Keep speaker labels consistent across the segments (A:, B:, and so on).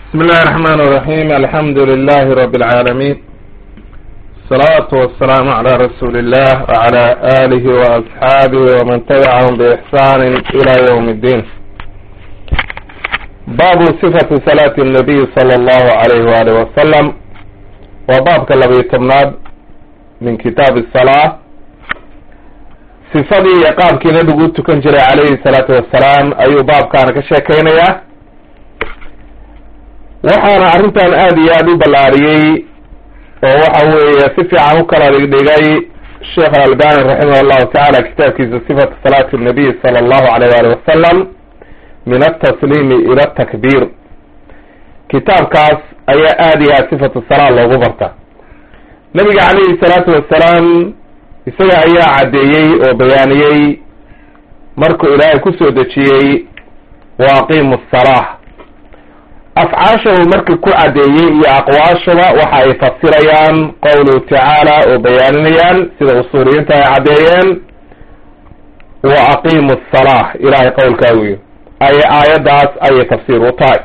A: بسم الله الرحمن الرحيم الحمد لله رب العالمين الصلاة والسلام على رسول الله وعلى آله وأصحابه ومن تبعهم بإحسان إلى يوم الدين باب صفة صلاة النبي صلى الله عليه وآله وسلم وباب كالذي تمناد من كتاب الصلاة صفadii iyo qaabkii nabigu tukan jiray calayhi salaatu wassalaam ayuu baabkaana ka sheekeynaya waxaana arrintan aada iyo aada u ballaariyey oo waxa weeye si fiican u kala dhigdhigay sheekh alalbani raximah allahu tacaala kitaabkiisa sifatu salaati nabiy sala allahu alayh waali wasalam min altasliimi ila atakbiir kitaabkaas ayaa aada iyo aada sifatu salaa loogu barta nabiga calayhi salaatu wassalaam isaga ayaa caddeeyey oo bayaaniyey markuu ilaahay kusoo dejiyey wa aqiimu asalaa afcaashahu markii ku caddeeyey iyo aqwaashaba waxa ay fasirayaan qowluhu tacaala oo bayaaninayaan sida usuuliyiinta ay caddeeyeen wa aqiimu asalaa ilahay qowlkaa weyo ay aayaddaas ayay tafsiir u tahay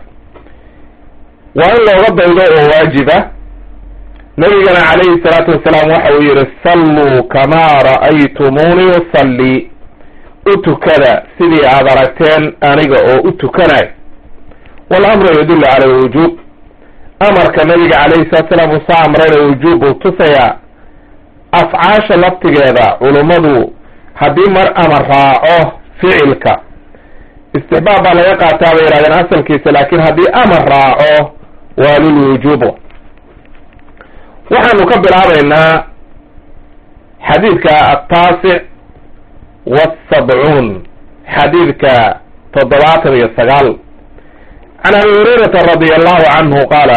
A: waa in looga daydo oo waajiba nabigana calayhi salaatu wasalaam waxa uu yihi salluu kamaa ra'aytumuuni usalli u tukada sidii aada aragteen aniga oo u tukanayo walamru yadullu cala alwujuub amarka nabiga calayhi salatu salaam uu soo amrayna wujuub buu tusayaa afcaasha laftigeeda culummadu haddii mar amar raaco ficilka istixbaab baa laga qaataa bay yihahdeen asalkiisa laakiin haddii amar raaco waa lilwujuub waxaanu ka bilaabaynaa xadiidka ataasic wasabcuun xadiidka toddobaatan iyo sagaal can abi hurayrata radia allahu canhu qaala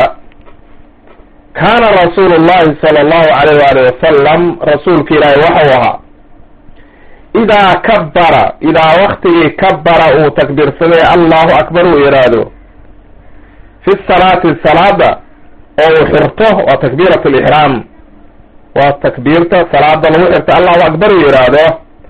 A: kaana rasuulu llahi sala allahu alayh waali wasalam rasuulka ilaahi waxau ahaa idaa kabbara idaa waktigii kabbara uu takbiirsaday allahu akbar uu yidhaahdo fi salaati salaada oo uu xirto waa takbiirat alixraam waa takbiirta salaada lagu xirto allahu akbar uu yidhaahdo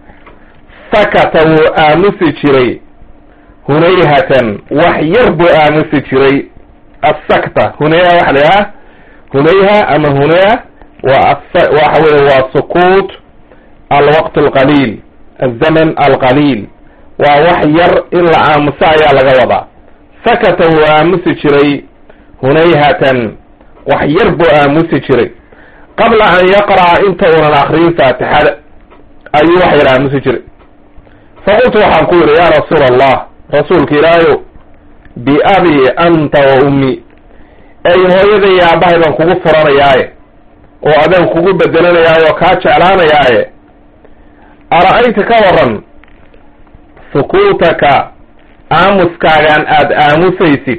A: sakata wuu aamusi jiray hunayhatan wax yar buu aamusi jiray assakta hunayha waxa la yidhaha hunayha ama hunayha waa waxa weye waa sukuut alwaqt alqaliil alzaman alqaliil waa wax yar in la aamuso ayaa laga wadaa sakata wuu aamusi jiray hunayhatan wax yar buu aamusi jiray qabla an yaqra'a inta uunan akriyin faatixada ayuu wax yar aamusi jiray faqultu waxaan ku yidhi yaa rasuula allah rasuulka ilaahayow biabi anta wa ummi ey hooyada iyo aabbahay baan kugu furanayaaye oo adaan kugu bedelanayaaye oo kaa jeclaanayaaye ara-ayta ka waran sukuutaka aamuskaagaan aada aamusaysid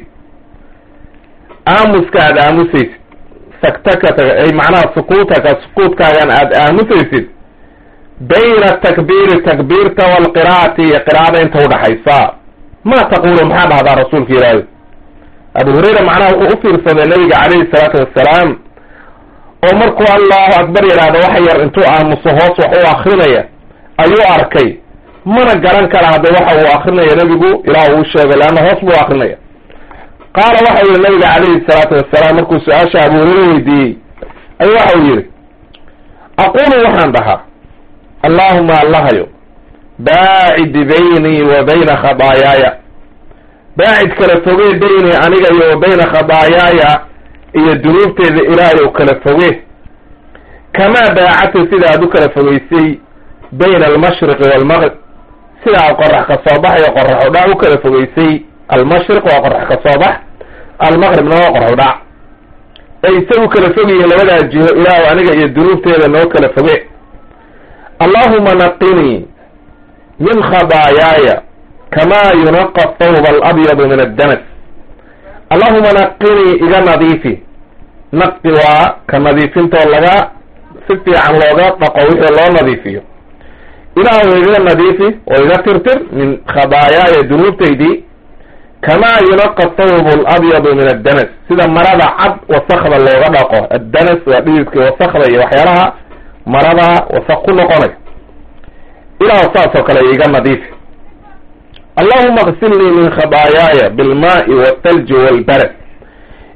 A: aamuska aada aamusaysid saktaka ay macnaha sukuutaka sukuutkaagan aada aamusaysid bayna atakbiiri takbiirta waalqiraa'ati iyo qiraa'ada inta udhaxaysa ma taqulu maxaa dhahdaa rasuulka ilaahi abu hurayra macnaha wuxuu u fiirsaday nabiga calayhi salaatu wassalaam oo markuu allahu akbar yidhaahdo wax yar intuu aamuso hoos wax u akrinaya ayuu arkay mana garan kara hadda waxa uu akrinaya nebigu ilaah uu sheegay leanna hoos buu akrinaya qaala waxa yihi nabiga calayhi salaatu wassalaam markuu su-aasha abu hurayra weydiiyey ayuu waxa uu yihi aqulu waxaan dhahaa allahuma allahayo baacid baynii wa bayna khadaayaaya baacid kala fogee baynii aniga iyo wa bayna khadaayaaya iyo dunuubteeda ilaahay kala fogee kamaa baacadta sida aad u kala fogeysay bayna almashriqi waalmaqrib sida aad qorax ka soo bax iyo qorax u dhac u kala fogeysay almashriq waa qorax ka soo bax almaqribna waa qorax u dhac ay isagu kala fogyihiin labadaas jiho ilaahu aniga iyo dunuubteeda noo kala foge allahuma naqinii min khadaayaaya kamaa yunaqa thawba alabyadu min addanas allahuma naqinii iga nadiifi naqi waa ka nadiifintoo laga si fiican looga dhaqo wixii loo nadiifiyo ilaahu iga nadiifi oo iga tirtir min khadaayaaya dunuubtaydii kamaa yunaqa thawbu alabyadu min addanas sida marada cad wasakda looga dhaqo addanas waa dhididka wasakda iyo waxyaalaha marada wasak ku noqonay ilaahu saas oo kale iga nadiifi allahuma qsilnii min khadaayaaya bilmaai walthalji walbarad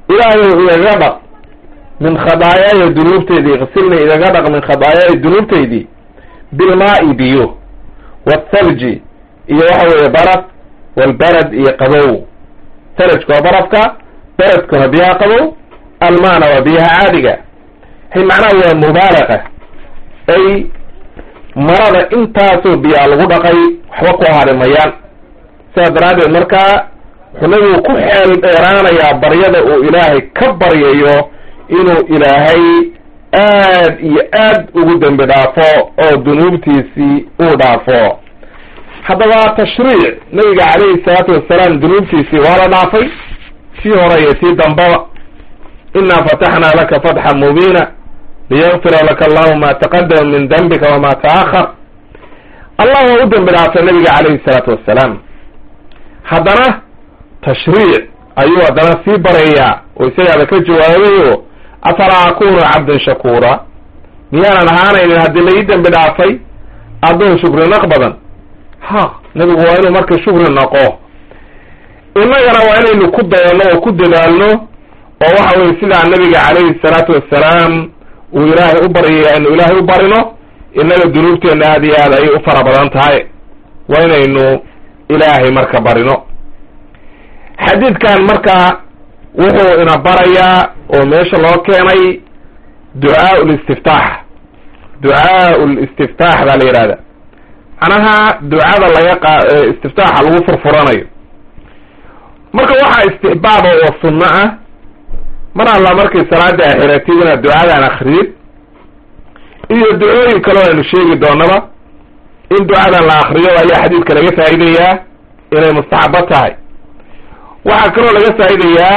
A: ilaahay igaga dhaq min khadaayaaya dunuubteydii iqsilni igaga dhaq min khadaayaaya dunuubteydii bilmaa'i biyo wathalji iyo waxa weeye baraf walbarad iyo qabow thalajka waa barafka baradkuna biyaha qabow almaana waa biyaha caadiga hay macnaha waa mubaalaqa ay marada intaasoo biyaa lagu dhaqay waxba ku harimayaan sidaas daraaddeed markaa wuxuu nabigu ku xeel dheeraanayaa baryada uu ilaahay ka baryayo inuu ilaahay aad iyo aad ugu dembi dhaafo oo dunuubtiisii uu dhaafo haddaba tashriic nabiga calayhi salaatu wasalaam dunuubtiisii waa la dhaafay tii hore iyo tii dambaba inaa fataxnaa laka fatxan mubiina liyakfira laka allahu ma taqadama min dembika wama taahar allah waa u dembi dhaafay nabiga calayhi salaatu wassalaam haddana tashriic ayuu haddana sii barayaa oo isagaaba ka jawaabayo afalaa akunu cabdan shakuura miyaanan ahaanaynin haddii la ii dembi dhaafay addoon shukri naq badan ha nabigu waa inuu marka shukri naqo innagana waa inaynu ku dayanno oo ku dadaalno oo waxa weye sidaa nabiga calayhi salaatu wassalaam uu ilaahay u baryay aynu ilaahay u barino innaga dunuubteenna aada iyo aad ayay u fara badan tahay waa inaynu ilaahay marka barino xadiidkan marka wuxuu ina barayaa oo meesha loo keenay ducaau listiftaax ducaau listiftaax baa la yidhahda macnaha ducada laga qa istiftaaxa lagu furfuranayo marka waxaa istixbaaba oo sunno ah mar alla markay salaada axiratid inaad ducadan akridid iyo ducooyin kaleo aynu sheegi doonaba in ducadan la akriyo ayaa xadiidka laga faa'idayaa inay mustaxabo tahay waxaa kaloo laga faa'idayaa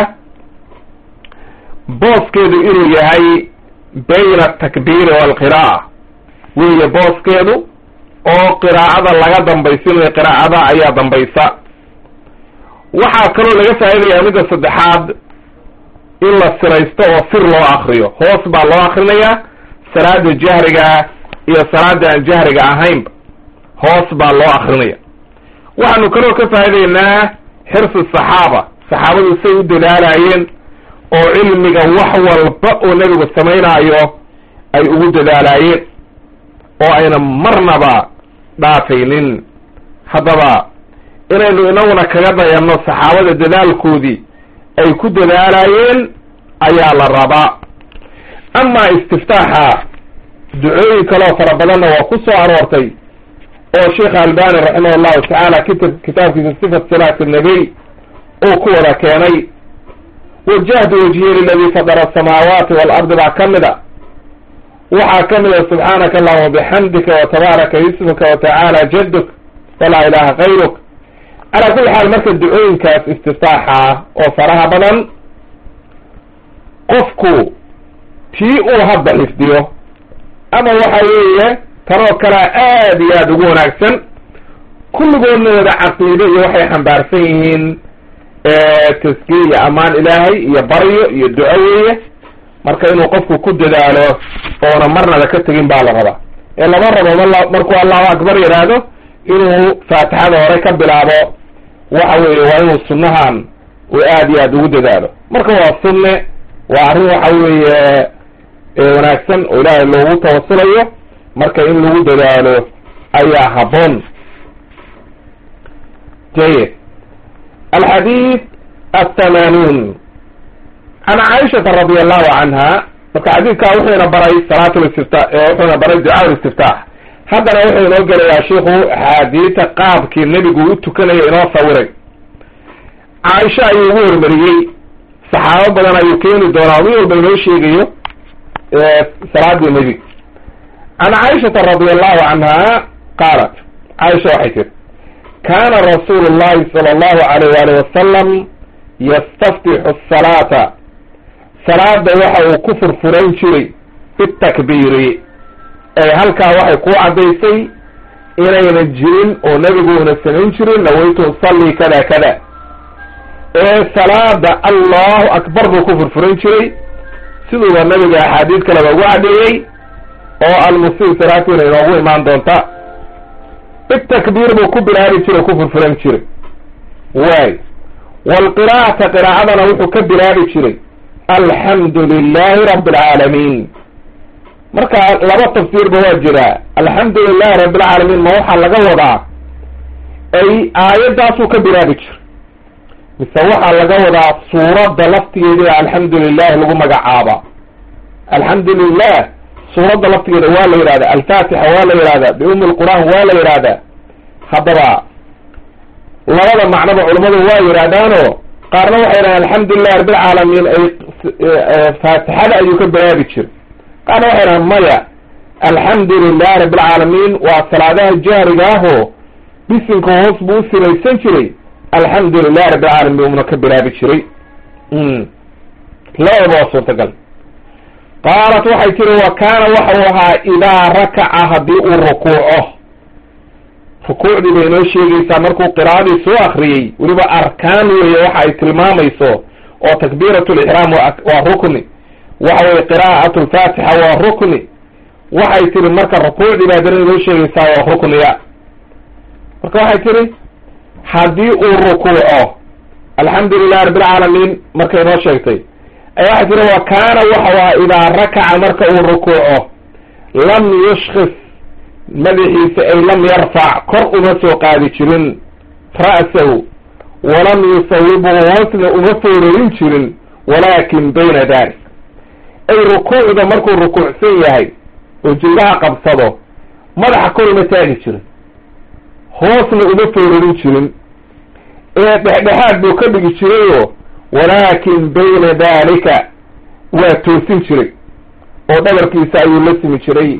A: booskeedu inuu yahay bayna atakbiiri waalqiraa'a weeye booskeedu oo qiraa'ada laga dambaysinayo qiraa'ada ayaa dambaysa waxaa kaloo laga faa'idayaa midda saddexaad in la siraysto oo sir loo akriyo hoos baa loo akrinayaa salaada jahriga iyo salaada aan jahriga ahaynba hoos baa loo akrinaya waxaanu kaloo ka faa'idaynaa xirsi saxaaba saxaabadu say u dadaalaayeen oo cilmiga wax walba oo nebigu samaynaayo ay ugu dadaalaayeen oo ayna marnaba dhaafaynin haddaba inaynu inaguna kaga dayanno saxaabada dadaalkoodii ay ku dadaalaayeen ayaa la rabaa amaa istiftaaxa ducooyin kaleo fara badanna waa ku soo aroortay oo sheekh albani raximah allahu tacaala kita kitaabkiisa sifat salaati nabiy uu ku wada keenay wajahtu wajhiya liladii fadara asamaawaati waalardi baa ka mid a waxaa ka mid a subxaanaka allahuma bixamdika watabaaraka ismuka watacaala jaduk walaa ilaha kayruk calaa kulli xaal marka ducooyinkaas istiftaaxa oo faraha badan qofku tii uu hadda xifdiyo ama waxa weeye tanoo kalea aad iyo aada ugu wanaagsan kulligoodna wada caqiido iyo waxay xambaarsan yihiin taskiye iyo ammaan ilaahay iyo baryo iyo duco weeye marka inuu qofku ku dadaalo oona marnaba ka tegin baa la rabaa ee lama rabo ma markuu allahu akbar yidhaahdo inuu faatixada hore ka bilaabo waxa weeye waa inuu sunnahan uu aad iyo aad ugu dadaalo marka waa sunne waa arrin waxa weeye wanaagsan oo ilaahay loogu tawasulayo marka in lagu dadaalo ayaa habboon jayid alxadiid athamanuun can caaishata radi allahu canha marka xadiidkaa wuxuuna baray salaat listifta wuxuuna baray ducaa listiftaax haddana wuxuu inoo gelayaa shiku axaadiita qaabkii nebigu u tukanaya inoo sawiray caaisha ayuu ugu hormariyey saxaabo badan ayuu keeni doonaa mid walba inoo sheegayo salaadii nebiga can caaishata radi allahu canha qaalat caaisha waxay tiri kana rasuulu llahi sala allahu alayh waalih wasalam yastaftixu asalaata salaada waxa uu ku furfuran jiray bitakbiiri ay halkaa waxay ku caddaysay inayna jirin oo nebiguuna samayn jirin nawaytu usalli kada kada ee salaada allahu akbar buu ku furfuran jiray siduuba nabiga axaadiid kaleba ugu caddeeyey oo almusii salaatiina inoogu imaan doonta bitakbiir buu ku bilaabi jiray o ku furfuran jiray waay waalqiraa'ata qiraa'adana wuxuu ka bilaabi jiray alxamdu lilahi rabi alcaalamiin marka laba tafsiirba waa jiraa alxamdu lilahi rabi alcaalamiin ma waxaa laga wadaa ay aayaddaasuu ka bilaabi jira mise waxaa laga wadaa suuradda laftigeeda alxamdu lilahi lagu magacaaba alxamdu lilah suuradda laftigeeda waa la yihahda alfaatixa waa la yihahda biumi lqur'aan waa la yihahda haddaba labada macnoba culammadu waa yidhahdaano qaarna waxay yidhahdeen alxamdulilah rabbilcaalamiin ay faatixada ayuu ka bilaabi jira qaarna waxay yidhahdeen maya alxamdu lilah rabbilcaalamiin waa salaadaha jahriga ahoo bisinka hoos buu u sinaysan jiray alxamdu lilah rabbilcaalamiin una ka bilaabi jiray labadaba waa suurtagal qaalat waxay tiri wa kaana waxau ahaa idaa rakaca haddii uu rukuuco rukuucdii bay inoo sheegaysaa markuu qiraa'adii soo akriyey weliba arkaan weeye waxa ay tilmaamayso oo takbiirat lixraam waa rukni waxa weye qiraa'at lfaatixa waa rukni waxay tiri marka rukuucdii baa dana inoo sheegaysaa waa rukniya marka waxay tiri haddii uu rukuuco alxamdu lilahi rabbilcaalamiin markay inoo sheegtay ay waxay tiri wa kaana waxau ahaa idaa rakaca marka uu rukuuco lam yushkis madaxiisa ay lam yarfac kor uma soo qaadi jirin ra'sahu walam yusawibu hoosna uma foorarin jirin walaakin bayna dalik ay rukuucda markuu rukuucsan yahay oo jilbaha qabsado madaxa kor uma taagi jirin hoosna uma foorarin jirin ee dhexdhexaad buu ka dhigi jirayoo walaakin bayna dalika waa toosin jiray oo dhabarkiisa ayuu la simi jiray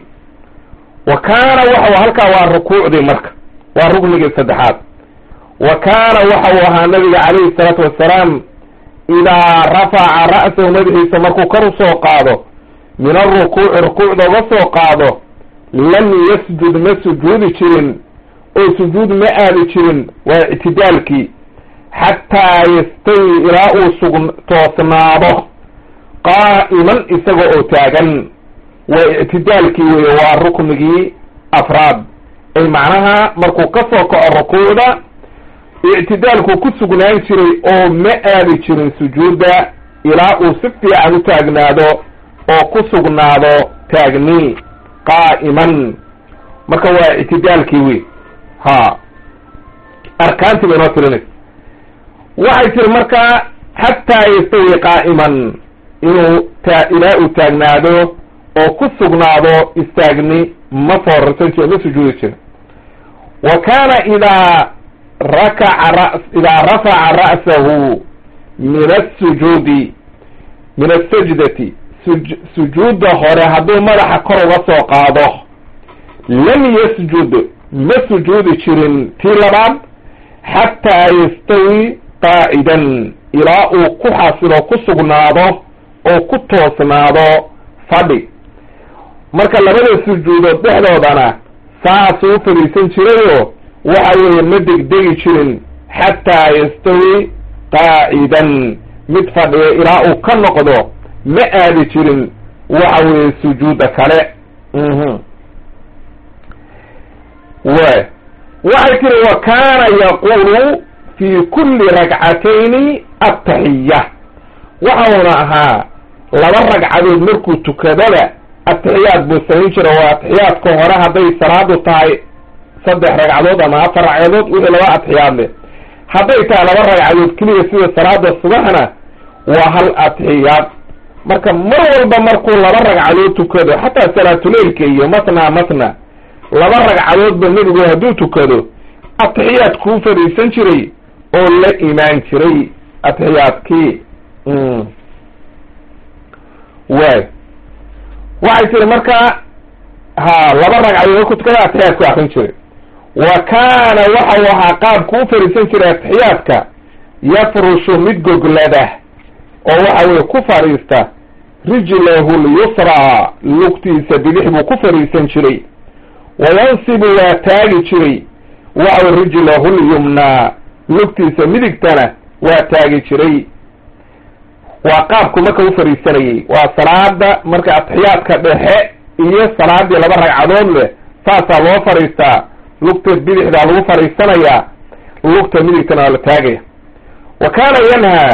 A: wa kaana waxau halkaa waa rukuucdii marka waa ruknigii saddexaad wa kaana waxau ahaa nabiga calayhi salaatu wassalaam idaa rafaca ra'sahu madaxiisa markuu kor usoo qaado min alrukuuci rukuucda uga soo qaado lam yasjud ma sujuudi jirin oo sujuud ma aadi jirin waa ictidaalkii xataa yastawi ilaa uu sug toosnaado qaa'iman isaga oo taagan waa ictidaalkii weeye waa ruknigii afraad ay macnaha markuu ka soo kaco rukuucda ictidaalku ku sugnaan jiray oo ma aadi jirin sujuudda ilaa uu si fiican u taagnaado oo ku sugnaado taagni qaa'iman marka waa ictidaalkii wey ha arkaantii bay noo tirinaysa waxay tiri marka xataa yastawi qaa'iman inuu ta ilaa uu taagnaado oo ku sugnaado istaagni ma foorarsan jiro ma sujuudi jira wa kaana idaa rakaca ra idaa rafaca ra'sahu min asujuudi min asajdati suj sujuudda hore hadduu madaxa kor uga soo qaado lam yasjud ma sujuudi jirin tii labaad xataa yastawi qaacidan ilaa uu ku xasilo ku sugnaado oo ku toosnaado fadhi marka labada sujuudood dhexdoodana saasuu u fadhiisan jirayoo waxa weeye ma degdegi jirin xataa yastawi qaacidan mid fadhiya ilaa uu ka noqdo ma aadi jirin waxa weeye sujuudda kale w waxay tiri wa kaana yaqulu fi kulli ragcatayni ataxiya waxauna ahaa laba ragcadood markuu tukadaba atixiyaad buu samayn jira waa atixiyaadka hore hadday salaadu tahay saddex ragcadood ama afar ragcadood wixii laba atixiyaad leh hadday tahay laba ragcadood keliya sida salaada subaxna waa hal atixiyaad marka mar walba markuu laba ragcadood tukado xataa salaatuleilka iyo matna matna laba ragcadoodba nebigu hadduu tukado atixiyaad kuu fadhiisan jiray oo la imaan jiray atixiyaadkii waay waxay tiri marka ha laba ragcadood markuu tukada atixiyaad ku akrin jiray wa kaana waxau ahaa qaabku u fadhiisan jiray atixiyaadka yafrushu mid goglada oo waxa weye ku fadhiista rijlahu lyusraa lugtiisa bidix buu ku fadhiisan jiray wayansibu waa taagi jiray waxaw rijlahu lyumnaa lugtiisa midigtana waa taagi jiray waa qaabku marka u fadhiisanayay waa salaada marka atixiyaadka dhexe iyo salaadii laba ragcadood leh saasaa loo fadhiistaa lugta bidixdaa lagu fadhiisanayaa lugta midigtana waa la taagaya wa kaana yanhaa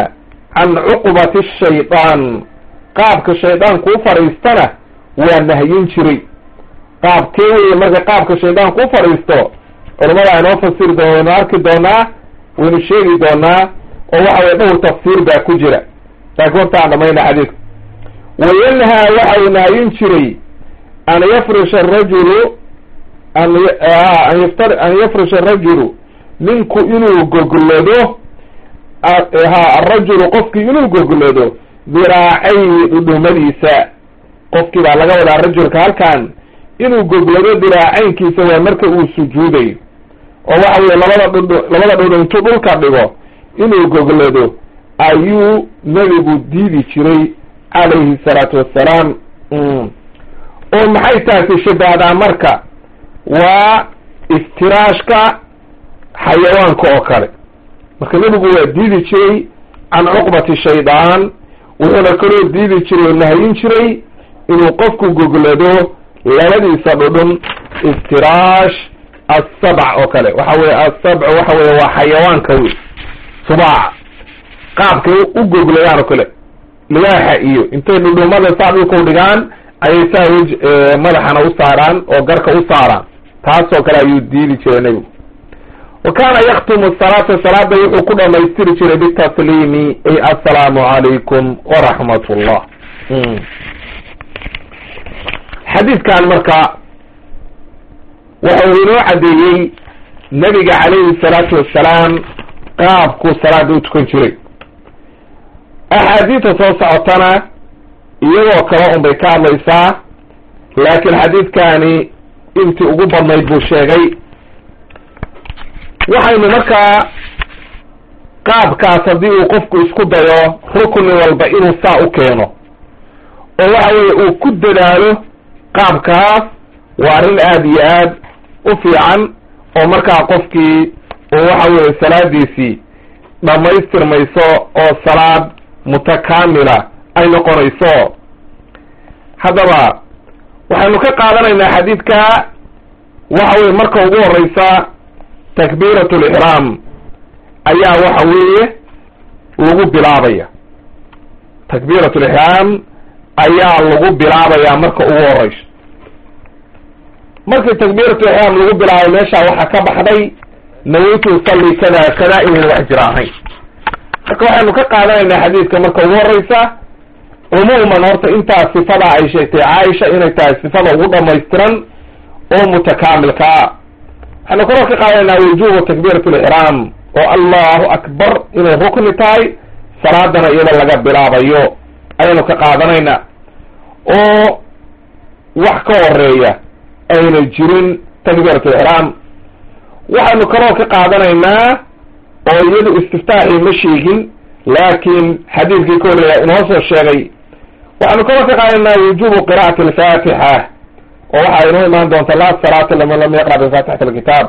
A: can cuqbati shaydaan qaabka shaydaanku u fadhiistana waa nahyin jiray qaabkee weye marka qaabka shaydaanku u fadhiisto culamada inoo fasiri doona waynu arki doonaa waynu sheegi doonaa oo waxa weye dhowr tafsiir baa ku jira laakiin horta aan dhamayna xadiidka wayanhaa waxa uu nahyin jiray an yafrisha arajulu an an yaftar an yafrisha arajulu ninku inuu goglado ha arajulu qofkii inuu goglado diraacayhi dhudhumadiisa qofkii baa laga wadaa rajulka halkan inuu goglado diraacaynkiisa waa marka uu sujuudayo oo waxa weye labada dhudh labada dhudhu intuu dhulka dhigo inuu goglado ayuu nebigu diidi jiray calayhi salaatu wassalaam oo maxay taasi shabahdaa marka waa iftiraashka xayawaanka oo kale marka nebigu waa diidi jiray can cuqbati shaydaan wuxuuna kaloo diidi jiray oo nahyin jiray inuu qofku goglado labadiisa dhudhun iftiraash asabc oo kale waxa weye asabc waxa weye waa xayawaanka wey subaaca qaabkay u gogladaan oo kale libaaxa iyo intay dhudhumada saa dhulka u dhigaan ayay saa wej madaxana u saaraan oo garka u saaraan taasoo kale ayuu diidi jiray nebigu wa kaana yaktumu salaata salaada wuxuu ku dhamaystiri jiray bitasliimi ay assalaamu calaykum waraxmat ullah xadiidkan marka waxa uu inoo caddeeyey nebiga calayhi salaatu wassalaam qaabkuu salaada u tukan jiray axaadiidta soo socotana iyagoo kale un bay ka hadlaysaa laakiin xadiidkani intii ugu badnayd buu sheegay waxaynu markaa qaabkaas haddii uu qofku isku dayo rukni walba inuu saa u keeno oo waxa weeye uu ku dadaalo qaabkaas waa arrin aada iyo aad u fiican oo markaa qofkii uu waxa weeye salaadiisii dhammaystirmayso oo salaad mutakaamila ay noqonayso haddaba waxaynu ka qaadanaynaa xadiidka waxa weye marka ugu horeysa takbiirat lixraam ayaa waxa weeye lagu bilaabaya takbiirat lixraam ayaa lagu bilaabaya marka ugu horeyso markii takbiirat lixraam lagu bilaabay meesha waxaa ka baxday nawaytu usalli kada kada inayn wax jira ahayn marka waxaynu ka qaadanaynaa xadiidka marka ugu horeysa cumuuman horta intaas sifada ay sheegtay caaisha inay tahay sifada ugu dhamaystiran oo mutakaamilkaa waxaynu kaloo ka qaadanaynaa wujubu takbiirat lixraam oo allahu akbar inay rukni tahay salaadana iyada laga bilaabayo ayaynu ka qaadanaynaa oo wax ka horeeya ayna jirin takbiirat lixraam waxaynu kaloo ka qaadanaynaa oo iyadu istiftaaxii ma sheegin laakiin xadiidkii ka horreeya inoo soo sheegay waxaynu kaloo ka qaadanaynaa wujubu qira'ati alfaatixa oo waxaa inoo imaan doonta laa salaata liman lam yaqra bifatixati alkitaab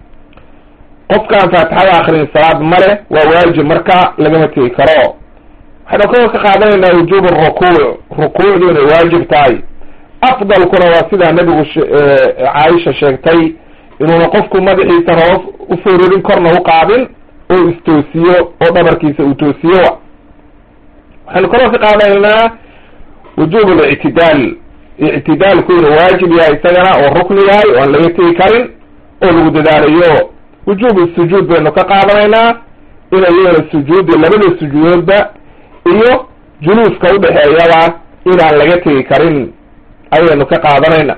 A: qofkaan faatixada akrin salaad male waa waajib marka lagama tegi karo waxaynu kaloo ka qaadanaynaa wujubu rukuuc rukuucdu inay waajib tahay afdalkuna waa sidaa nebigu caaisha sheegtay inuuna qofku madaxiisana hoos u fororin korna u qaadin oo istoosiyo oo dhabarkiisa uu toosiyo waxaynu kaloo ka qaadanaynaa wujuub alictidaal ictidaalku inuu waajib yahay isagana oo rukni yahay oo aan laga tegi karin oo lagu dadaalayo wujuub sujuud baynu ka qaadanaynaa ina iyagana sujuudi labada sujuudoodba iyo juluuska udhexeeyaba inaan laga tegi karin ayaynu ka qaadanayna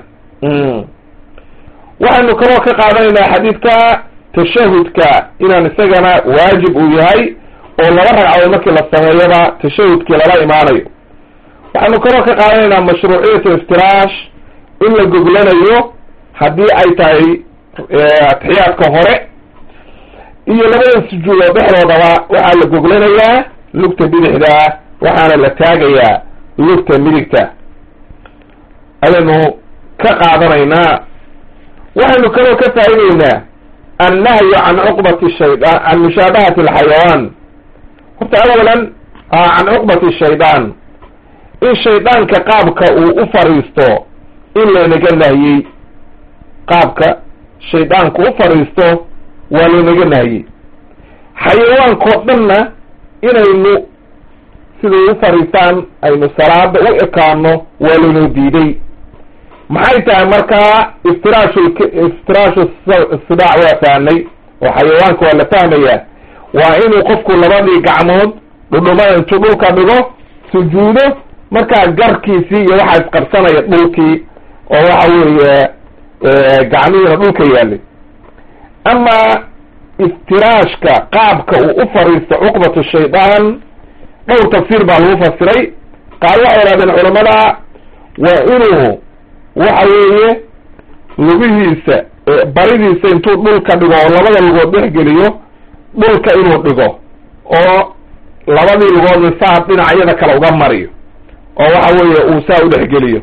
A: waxaynu kaloo ka qaadanaynaa xadiidka tashahudka inaan isagana waajib uu yahay oo laba ragcadood markii la sameeyaba tashahudkii lala imaanayo waxaynu kaloo ka qaadanaynaa mashruuciyatu iftiraash in la goglanayo haddii ay tahay atixiyaadka hore iyo labada sujuudood dhexdoodaba waxaa la goglanayaa lugta bidixda waxaana la taagayaa lugta midigta ayaynu ka qaadanaynaa waxaynu kaloo ka faa'ideynaa annahyu can cuqbati shaydaan can mushaabahati alxayawaan horta awalan can cuqbati shaydaan in shaydaanka qaabka uu u fadhiisto in laynaga nahyey qaabka shaydaanku u fadhiisto waa laynaga nahyey xayawaankao dhanna inaynu siday u fariistaan aynu salaada u ekaano waa laynoo diiday maxay tahay markaa iftiraashu iftiraashu sidaac waa fahnay oo xayawaanka waa la fahmayaa waa inuu qofku labadii gacmood dhudhumada intuu dhulka dhigo sujuudo markaa garkiisii iyo waxaa isqabsanaya dhulkii oo waxa weeye gacmihiina dhulka yaalay ama iftiraashka qaabka uu u fariisto cuqbatu shaydaan dhowr tafsiir baa lagu fasiray qaar waxay idhahdeen culamada waa inuu waxa weeye lugihiisa baridiisa intuu dhulka dhigo oo labada lugood dhexgeliyo dhulka inuu dhigo oo labadii lugoodna saa dhinacyada kale uga mariyo oo waxa weeye uu saa u dhexgeliyo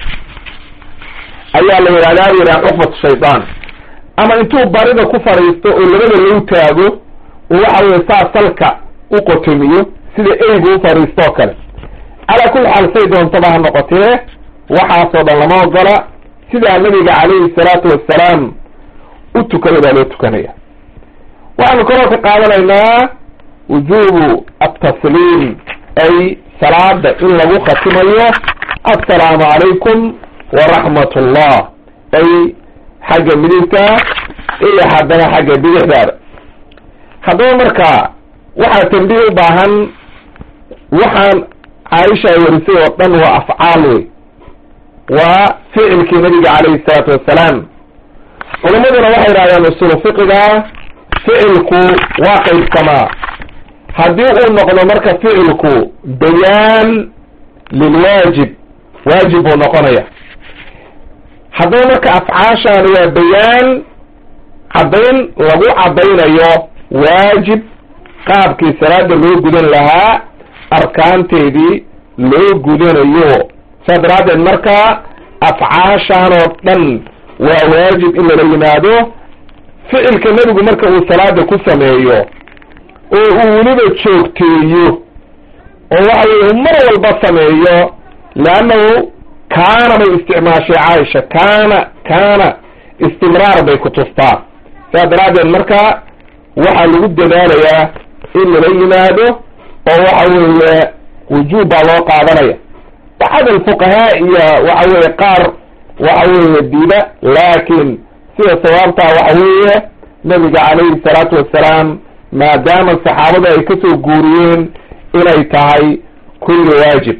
A: ayaa la yidhahdaa bu yidhaha cuqbatu shaydaan ama intuu barida ku fadhiisto oo labada lou taago oo waxa weye saa salka u qotomiyo sida eygu u fadhiisto oo kale calaa kulli xaal say doontaba ha noqotee waxaasoo dhan lama ogola sidaa nabiga calayhi salaatu wassalaam u tukaday baa loo tukanaya waxaanu kaloo ka qaadanaynaa wujubu atasliim ay salaada in lagu khatimayo assalaamu calaykum waraxmat ullah ay xagga midigta iyo haddana xagga bidixdaada haddaba marka waxaa tambiih u baahan waxaan caaisha ay warisay oo dhan waa afcaal wey waa ficilkii nabiga calayhi salaatu wassalaam culamaduna waxay yidhahdeen usulu fiqiga ficilku waa qaybsamaa haddii uu noqdo marka ficilku bayaan lilwaajib waajib buu noqonaya haddaba marka afcaashaani waa bayaan caddayn lagu caddaynayo waajib qaabkii salaada loo gudan lahaa arkaanteedii loo gudanayo saa daraaddeed marka afcaashaan oo dhan waa waajib in lala yimaado ficilka nebigu marka uu salaada ku sameeyo oo uu weliba joogteeyo oo waxa weye uu mar walba sameeyo leannahu kaana bay isticmaashay caaisha kaana kaana istimraar bay ku tustaa saa daraaddeed marka waxaa lagu dadaalayaa in lala yimaado oo waxa weeye wujuub baa loo qaadanaya axad alfuqahaa iyo waxa weeye qaar waxa weeye diida laakin sida sawaabtaa waxa weeye nabiga calayhi salaatu wassalaam maadaama saxaabada ay kasoo guuriyeen inay tahay kulli waajib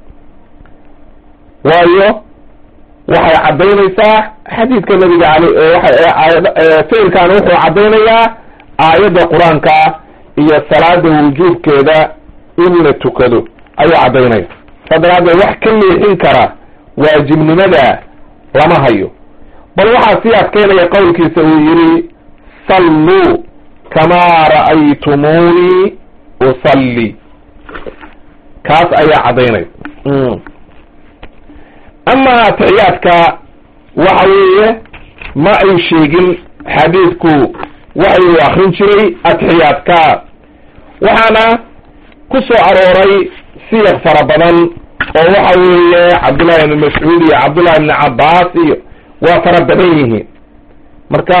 A: waayo waxay caddaynaysaa xadiidka nabiga al ficilkan wuxuu caddaynayaa aayadda qur-aanka iyo salaada wujuubkeeda in la tukado ayuu caddaynaya saa daraaddeed wax ka leexin kara waajibnimada lama hayo bal waxaa sii adkeynaya qowlkiisa uu yihi salluu kamaa ra'aytumuunii usalli kaas ayaa caddaynaya ama atixiyaadka waxa weeye ma ay sheegin xadiidku waxa uu akrin jiray atixiyaadka waxaana ku soo arooray siyaq fara badan oo waxa weeye cabdullahi ibn mascuud iyo cabdullahi ibn cabbaas iyo waa fara badan yihiin marka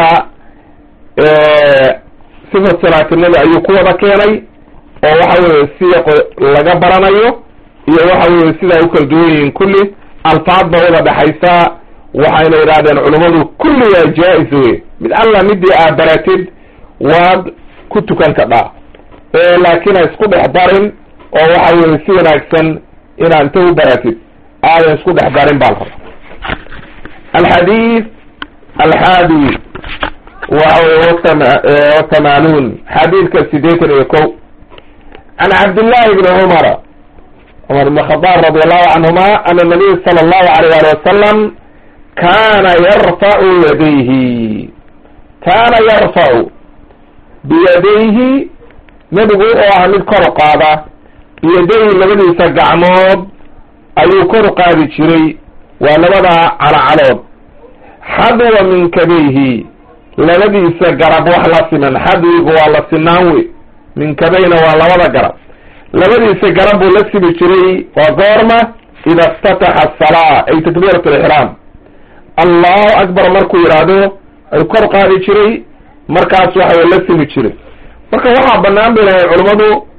A: sifat salaatinada ayuu ku wada keenay oo waxa weeye siyaq laga baranayo iyo waxa weeye sida ay u kala duwan yihiin kulli alfaad ba wada dhexaysa waxayna yidhahdeen culummadu kulli waa jaa-is wey mid alla midii aa baratid waad ku tukan kadhaa laakiin ha isku dhex darin oo waxa weye si wanaagsan inaad inta u baratid aadan isku dhex darin baa la rabaa alxadiid alxaadi waxa weye watamaanuun xadiidka sideetan iyo ko can cabdillahi bni cumara cumar ibn khadaab radi allahu canhuma ana nabiy sala allahu alayh ali wasalam kana yarfacu yadayhi kana yarfacu biyadayhi nebigu wuxuu ahaa mid kor qaada biyadayhi labadiisa gacmood ayuu kor qaadi jiray waa labada calacalood xadwa minkadayhi labadiisa garab wax la siman xadwigu waa la sinaan wey minkadayna waa labada garab labadiisa garab buu la simi jiray waa goorma ida iftataxa asalaa ay takbiirat alixraam allahu akbar markuu yidhaahdo ayuu kor qaadi jiray markaas waxa la simi jiray marka waxaa banaan bay lahay culummadu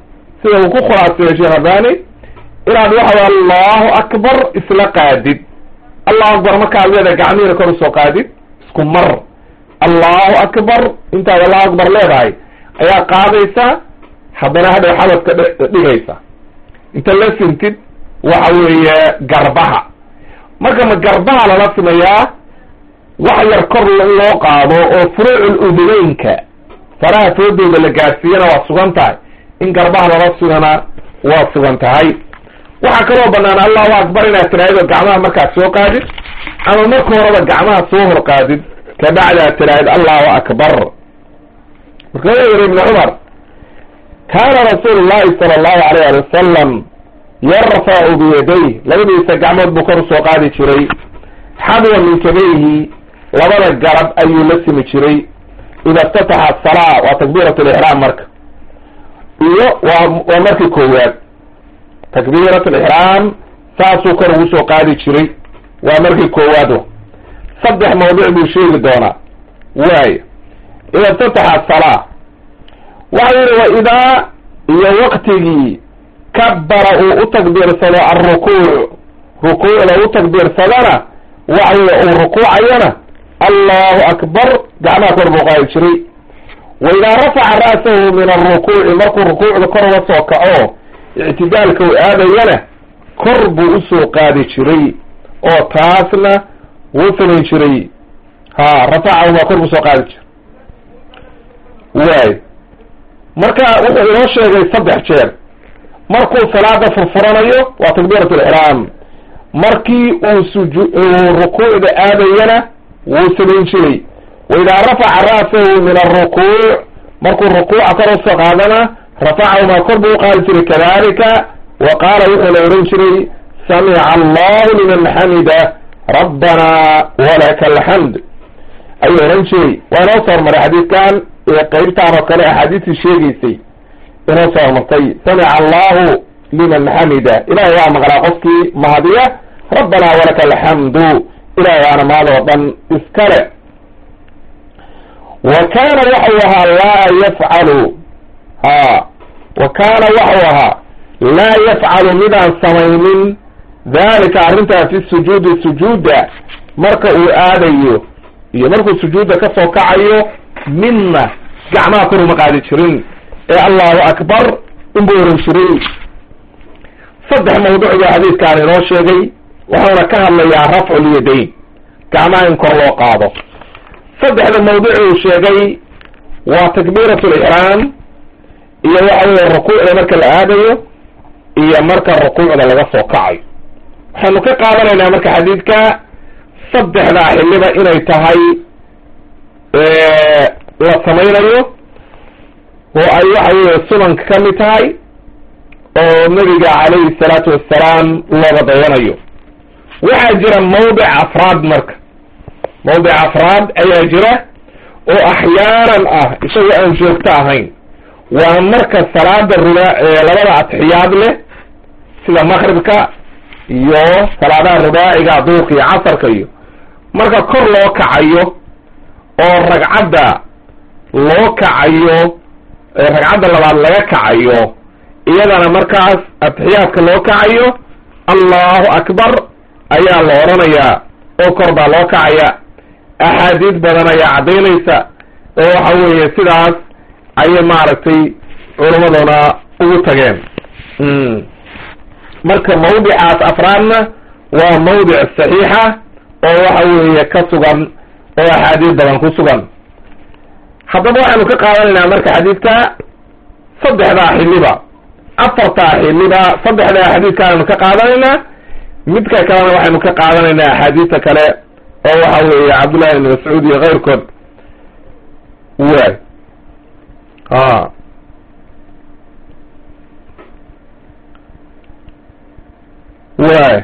A: sida uu ku khulaaseeyo sheekh albani inaad waxa way allahu akbar isla qaadid allahu akbar markaad leedahay gacmihiina kor usoo qaadid isku mar allahu akbar intaad allahu akbar leedahay ayaa qaadaysa haddana hadhow xabadka dhigaysa inta la sintid waxa weeye garbaha marka ma garbaha lala simayaa wax yar kor in loo qaado oo furuucul udubeynka faraha foodooda la gaadsiiyana waa sugan tahay in garbaha lala sugana waa sugan tahay waxaa kaloo banaan allahu akbar inaad tiraahid oo gacmaha markaad soo qaadid ama marka horeba gacmaha soo hor qaadid kabacdi aad tiraahid allahu akbar marka wuxuu yihi ibnu cumar kaana rasuulu llahi sala allahu alayh ali wasalam yarfacu biyadayh labadiisa gacmood buu kor usoo qaadi jiray xadwa min kabayhi labada garab ayuu la simi jiray ida iftataxa asalaa waa takbiirat lixraam marka iyo waa waa markii koowaad takbiirat lixraam saasuu kor ugu soo qaadi jiray waa markii koowaad saddex mawduc buu sheegi doonaa waayo ida iftataxa asalaa waxa yihi wa idaa iyo waktigii kabara uu u takbiirsado alrukuuc rukuucda u takbiirsadana waxa weye uu rukuucayana allahu akbar gacmaha kor buu qaadi jiray wa idaa rafaca ra'sahu min alrukuuci markuu rukuucda kor uga soo kaco ictidaalka uu aadayana kor buu usoo qaadi jiray oo taasna wuu samayn jiray ha rafacahumaa kor buu soo qaadi jiray waay marka wuxuu inoo sheegay saddex jeer markuu salaada furfuranayo waa takbiirat alixraam markii uu suju uu rukuucda aadayana wuu samayn jiray wa idaa rafaca ra'sahu min alrukuuc markuu rukuuca kor usoo qaadana rafacahumaa kor buu uqaadi jiray kadalika wa qaala wuxuuna ohan jiray samica allahu liman xamida rabbana walaka alxamd ayuu ohan jiray waa inoo soo hormaray xadiidkan qeybtaan oo kale axaadiistii sheegaysay inoo soo hormartay samica allahu liman xamida ilahay waa maqlaa qofkii mahadiya rabbana walaka alxamdu ilahay waana mahad oo dhan iskale wa kaana waxau ahaa laa yafcalu ha wa kaana waxau ahaa laa yafcalu midaan samaynin dalika arrintaa fi sujuudi sujuudda marka uu aadayo iyo markuu sujuudda ka soo kacayo midna gacmaha kor uma qaadi jirin ee allahu akbar inbuu oran jiray saddex mawduuc buu xadiidkaan inoo sheegay wuxuuna ka hadlayaa rafculyadayn gacmaha in kor loo qaado saddexda mawduuc uu sheegay waa takbiirat lixraam iyo waxa weye rukuucda marka la aadayo iyo marka rukuucda laga soo kacayo waxaynu ka qaadanaynaa marka xadiidka saddexdaa xiliba inay tahay la samaynayo oo ay waxa weye sunanka ka mid tahay oo nabiga calayhi salaatu wassalaam looga dayanayo waxaa jira mawdic afraad marka mawdic afraad ayaa jira oo axyaanan ah isagoo aan joogto ahayn waa marka salaada ruba labada atixiyaad leh sida maqribka iyo salaadaha rubaaciga duurka iyo casarka iyo marka kor loo kacayo oo ragcadda loo kacayo ragcadda labaad laga kacayo iyadana markaas atixiyaadka loo kacayo allahu akbar ayaa la odhanayaa oo kor baa loo kacaya axaadiis badan ayaa caddaynaysa oo waxa weeye sidaas ayay maaragtay culammaduna ugu tageen marka mawdicaas afraadna waa mawdic saxiixa oo waxa weeye ka sugan oo axaadiis badan ku sugan haddaba waxaynu ka qaadanaynaa marka xadiidka saddexdaa xiliba afartaa xiliba saddexdaa xadiidkaanaynu ka qaadanaynaa midka kalena waxaynu ka qaadanaynaa axaadiista kale oo waxa weeye cabdullahi ibn mascuud iyo keyrkood waay a waay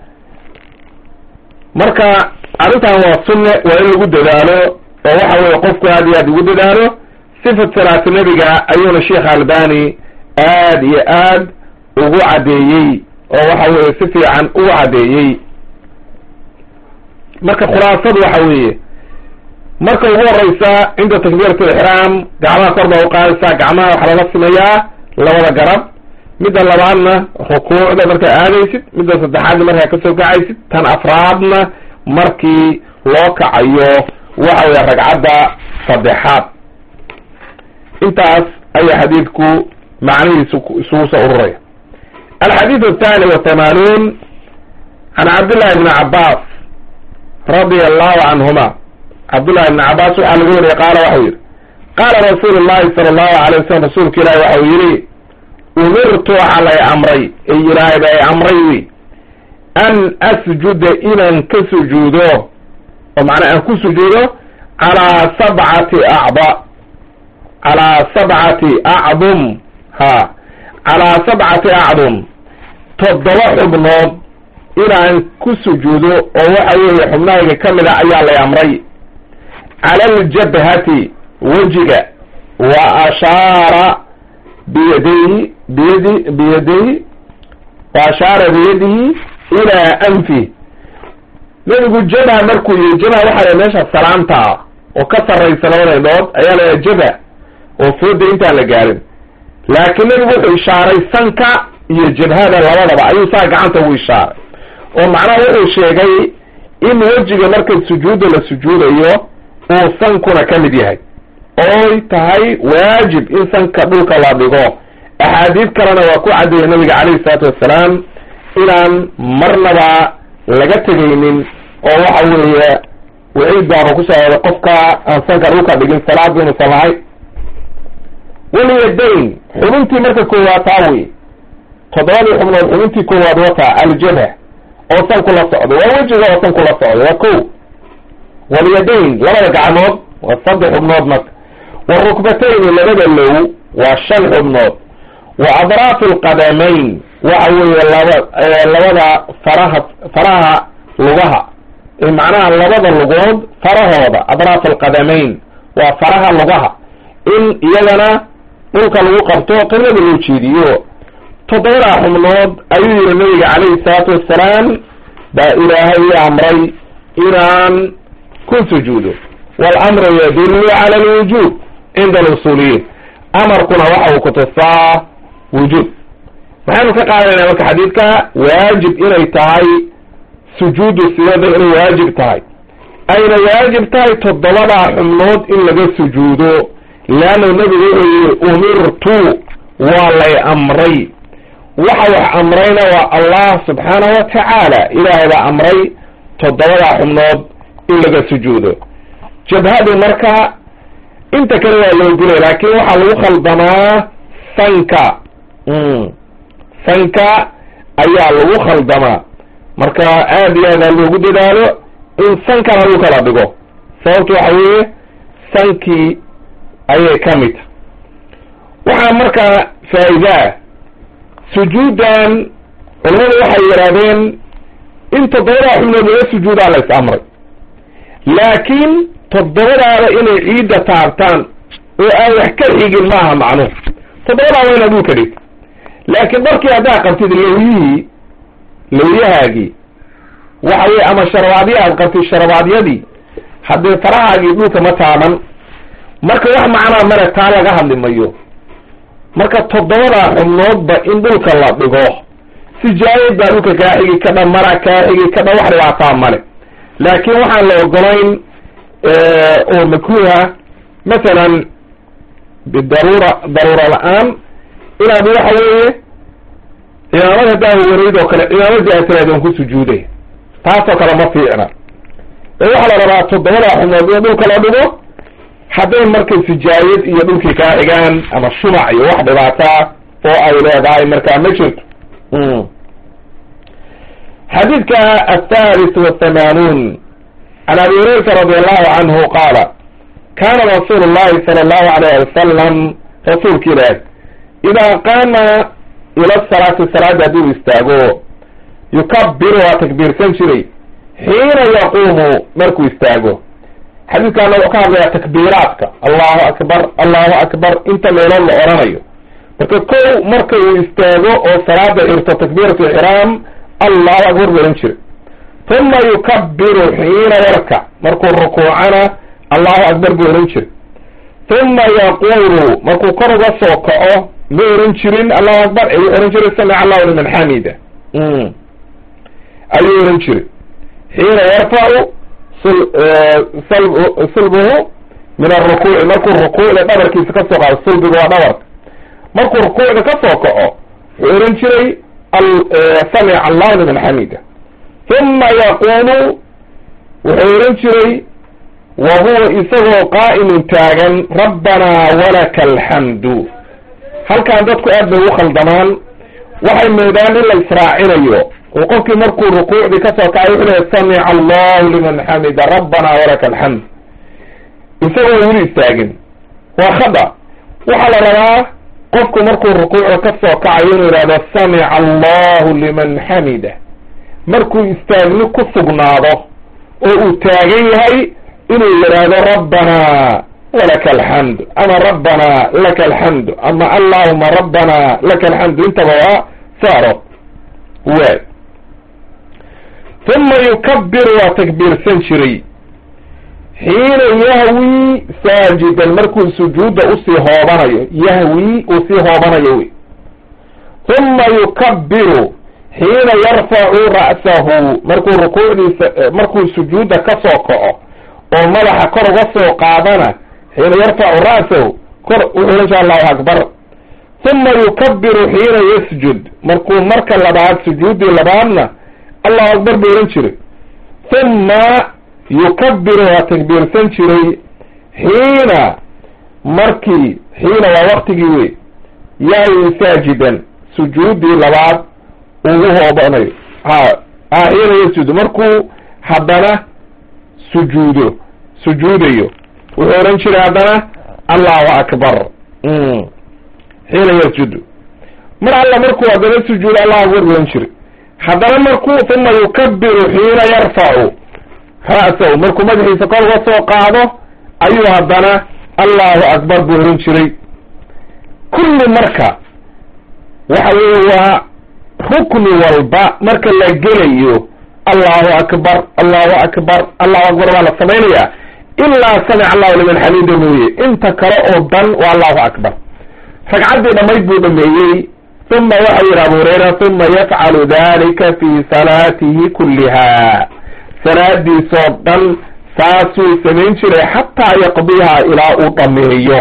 A: marka arrintan waa sunne waa in lagu dadaalo oo waxa weye qofku aad iyo aad ugu dadaalo sifat salaatu nebiga ayuuna sheekh albani aad iyo aad ugu caddeeyey oo waxa weye si fiican ugu caddeeyey marka khulaasadu waxa weeye marka ugu horeysa cinda takbiirat alixraam gacmaha kor baa uqaadaysaa gacmaha waxaa lala simayaa labada garab midda labaadna rukuucda markaa aadaysid midda saddexaadna markaa kasoo kacaysid tan afraadna markii loo kacayo waxa weya ragcadda saddexaad intaas ayaa xadiidku macnihiisu isugu soo ururaya alxadiid athani wathamanuun can cabdillahi bni cabaas radia allahu canhuma cabdullahi bni cabaas waxaa laga wariyay qaala waxau yihi qaala rasuulu llahi sala allahu alay wasalam rasuulka ilahi waxau yihi umirtu waxaa lay amray ay ilaahay ba ay amray wi an asjuda inaan ka sujuudo oo macnaa aan ku sujuudo calaa sabcati acda calaa sabcati acdum ha calaa sabcati acdum toddoba xubnood inaan ku sujuudo oo waxa weeye xubnahayga ka mid a ayaa lay amray cala aljabhati wejiga wa ashaara biyadayhi biyadi biyadayhi wa ashaara biyadihi ilaa anfi nebigu jabha markuu yihi jabha waxaa la meesha salaanta ah oo ka sarraysa labada indhood ayaa la yaha jabha oo fooda intaan la gaarin laakiin nebigu wuxuu ishaaray sanka iyo jabhada labadaba ayuu saa gacanta ugu ishaaray oo macnaha wuxuu sheegay in wejiga marka sujuudda la sujuudayo uu sankuna ka mid yahay ooy tahay waajib in sanka dhulka la dhigo axaadiid kalena waa ku caddeeyay nabiga calayhi salaatu wassalaam inaan marnaba laga tegaynin oo waxa weeye waciid baanu ku soo oday qofka aan sanka dhulka dhigin salaad inuusan lahayn walyadayn xubintii marka koowaad taa wey toddobadii xubnood xubintii koowaad wataa aljabha oo sanku la socdo waa wejiga oo sanku la socdo waa ko walyadayn labada gacmood waa saddex xubnood marka warukbatayni labada low waa shan xubnood wa adraaf alqadamayn waxa weeye laba labada faraha faraha lugaha macnaha labada lugood farahooda adraaf alqadamayn waa faraha lugaha in iyagana dhulka lagu qabto qiblada loo jeediyo toddobadaa xubnood ayuu yihi nabiga calayhi salaatu wassalaam baa ilaahay i amray inaan ku sujuudo waalamru yadullu cala alwujuub cinda alusuuliyiin amarkuna waxa uu kutusaa wujuub maxaynu ka qaadanayna marka xadiidka waajib inay tahay sujuudu siyada inay waajib tahay ayna waajib tahay toddobadaa xubnood in laga sujuudo leanna nebigu wuxuu yihi umirtu waa lay amray waxa wax amrayna waa allah subxaanahu wa tacaala ilaahay baa amray toddobadaa xubnood in laga sujuudo jabhadu marka inta kale waa loo gulay laakin waxaa lagu khaldamaa sanka sanka ayaa lagu khaldamaa marka aad iyo aad ha loogu dadaalo in sankana lagu kala dhigo sababta waxa weeye sankii ayay ka mid tahay waxaa markaa faa'idaa sujuuddan culamadu waxay yidhahdeen in toddobadaa xubnood laga sujuudaa la is amray laakiin toddobadaada inay ciidda taabtaan oo aan wax ka xigin maaha macnuhu toddobadaa waa inaad dhulka dhigta laakiin markii haddaad qabtid lawyihii lawyahaagii waxa weye ama sharabaadya aad qabtid sharabaadyadii haddee farahaagii dhulka ma taaban marka wax macnaa male taa laga hadli mayo marka toddobadaa xubnoodba in dhulka la dhigo sijaayad baa dhulka kaa xigi kadha mara kaa xigi kadha wax dhibaataa male laakiin waxaan la ogolayn oo makruuha masalan bidaruura daruura la-aan inaad waxa weeye cimaamad haddaa warayd oo kale cimaamadii aad tiraad aan ku sujuuday taasoo kale ma fiicna ee waxaa la rabaa toddobadaa xubnood in dhulka la dhigo hadday markay sijaayad iyo dhulkii kaa xigaan ama shumac iyo wax dhibaataa oo ay leedahay markaa ma jirto xadiidka athalis wathamanuun can abi hurayrata radi allahu canhu qaala kana rasuulu llahi sala allahu alayh wasalam rasuulka ilaah idaa qaama ila salaati salaada hadduu istaago yukabiru waa takbiirsan jiray xiina yaquumu markuu istaago xadiidkaana wuxuu ka hadlayaa takbiiraadka allahu akbar allahu akbar inta meelood la oranayo marka kow marka uu istaago oo salaada xirto takbiirat ixraam allahu akbar buu ohan jiray uma yukabiru xiina yarkac markuu rukuucana allahu akbar buu ohan jiray uma yaqulu markuu kor uga soo kaco ma oran jirin allahu akbar ee wuxuu ohan jiray samica allahu liman xamida ayuu ohan jiray xiina yarfacu sulbuhu min arukuuci markuu rukuucda dhabarkiisa ka soo qaado sulbiga waa dhabarka markuu rukuucda ka soo kaco wuxuu ohan jiray samica allahu liman xamida uma yaquulu wuxuu ohan jiray wa huwa isagoo qaa'imun taagan rabbanaa walaka alxamdu halkan dadku aad bay ugu khaldamaan waxay moodaan in la israacinayo oo qofkii markuu rukuucdii kasoo kacay wuxuu lehay samica allahu liman xamida rabbana walaka alxamd isagoo weli istaagin waa khada waxaa la rabaa qofku markuu rukuucda kasoo kacayo inuu yidhahdo samica allahu liman xamida markuu istaagni ku sugnaado oo uu taagan yahay inuu yidhaahdo rabbana walaka alxamdu ama rabbana laka alxamdu ama allahuma rabbana laka alxamdu intaba waa saaro waay uma yukabiru waa takbiirsan jiray xiina yahwi saajidan markuu sujuudda usii hoobanayo yahwi uu sii hoobanayo wey uma yukabiru xiina yarfacu ra'sahu markuu rukuucdiisa markuu sujuudda kasoo kaco oo madaxa kor uga soo qaadana xiina yarfacu ra'sahu kor wuxuu insha allahu akbar uma yukabiru xiina yasjud markuu marka labaad sujuuddii labaadna allahu akbar buu ohan jiray uma yukabiru waa takbiirsan jiray xiina markii xiina waa waktigii wey yahwi saajidan sujuuddii labaad ugu hoobanayo ha a xiina yasjud markuu haddana sujuudo sujuudayo wuxuu ohan jiray haddana allahu akbar xiina yasjudu mar alla markuu haddana sujuudo allahu akbar buu ohan jiray haddana markuu uma yukabiru xiina yarfacu ra'sahu markuu madaxiisa kor uga soo qaado ayuu haddana allahu akbar buu ohan jiray kulli marka waxa weeye waa rukni walba marka la gelayo allahu akbar allahu akbar allahu akbar waa la samaynaya ilaa samica allahu liman xamida mooye inta kale oo dhan waa allahu akbar ragcaddii dhammayd buu dhameeyey uma waxa yihi abu hurayra uma yafcalu dalika fi salaatihi kulliha salaadiisoo dhan saasuu samayn jiray xataa yaqdiha ilaa uu dhameeyo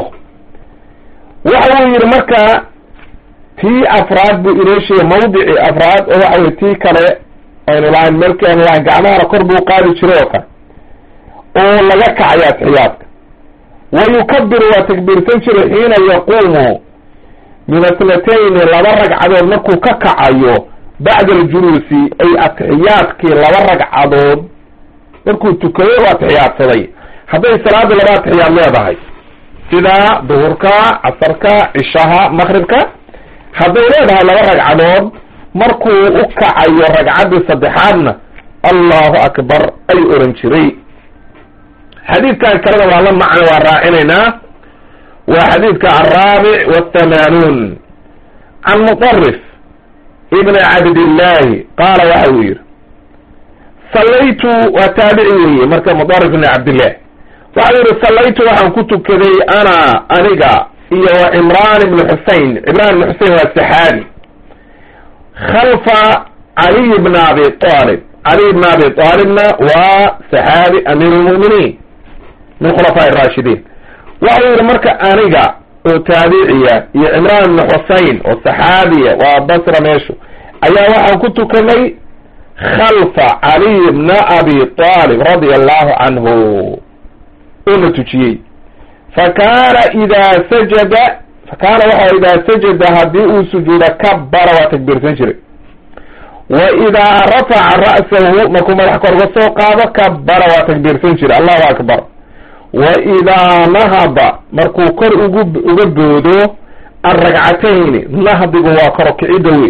A: waxa uu yihi marka tii afraad buu inoo sheegay mawdicii afraad oo waxa weye tii kale aynu lahayn melki aynu lahayn gacmahana kor buu qaadi jiray oo kale oo laga kacayo atxiyaadka wa yukabiru waa takbiirsan jiray xiina yaquumu min asnatayni laba ragcadood markuu ka kacayo bacda aljuluusi ay atixiyaadkii laba ragcadood markuu tukayo u atixiyaadsaday hadday salaada laba atixiyaad leedahay sida duhurka casarka cishaha maqribka hadday leedahay laba ragcadood markuu u kacayo ragcaddii saddexaadna allahu akbar ay oran jiray xadiidkan kalena waa la macno waa raacinaynaa waa xadiidka alraabic waathamaanuun can muطarif ibni cabdillahi qaala waxa uu yihi sallaytu waa taabici weeye marka muطarif ibni cabdillah waxa uu yihi sallaytu waxaan ku tukaday ana aniga iyo wa cimraan ibni xusein cimraan ibni xusein waa saxaabi khalfa caliy bna abi alib caliy bna abi aalibna waa saxaabi amiir lmu'miniin min khulafaa raashidiin waxau yihi marka aniga oo taabiciya iyo cimraan ibni xusein oo saxaabiya waa basra meeshu ayaa waxaan ku tukanay khalfa caliy bna abi aalib radia allahu canhu oo na tujiyey fakaana idaa sajada fakaana waxa idaa sajada haddii uu sujuudo kabara waa takbiirsan jiray wa idaa rafaca ra'sahu markuu madax kor uga soo qaado kabara waa takbiirsan jiray allahu akbar wa idaa nahada markuu kor ugu uga boodo alragcatayni nahdigu waa koro kicidda wey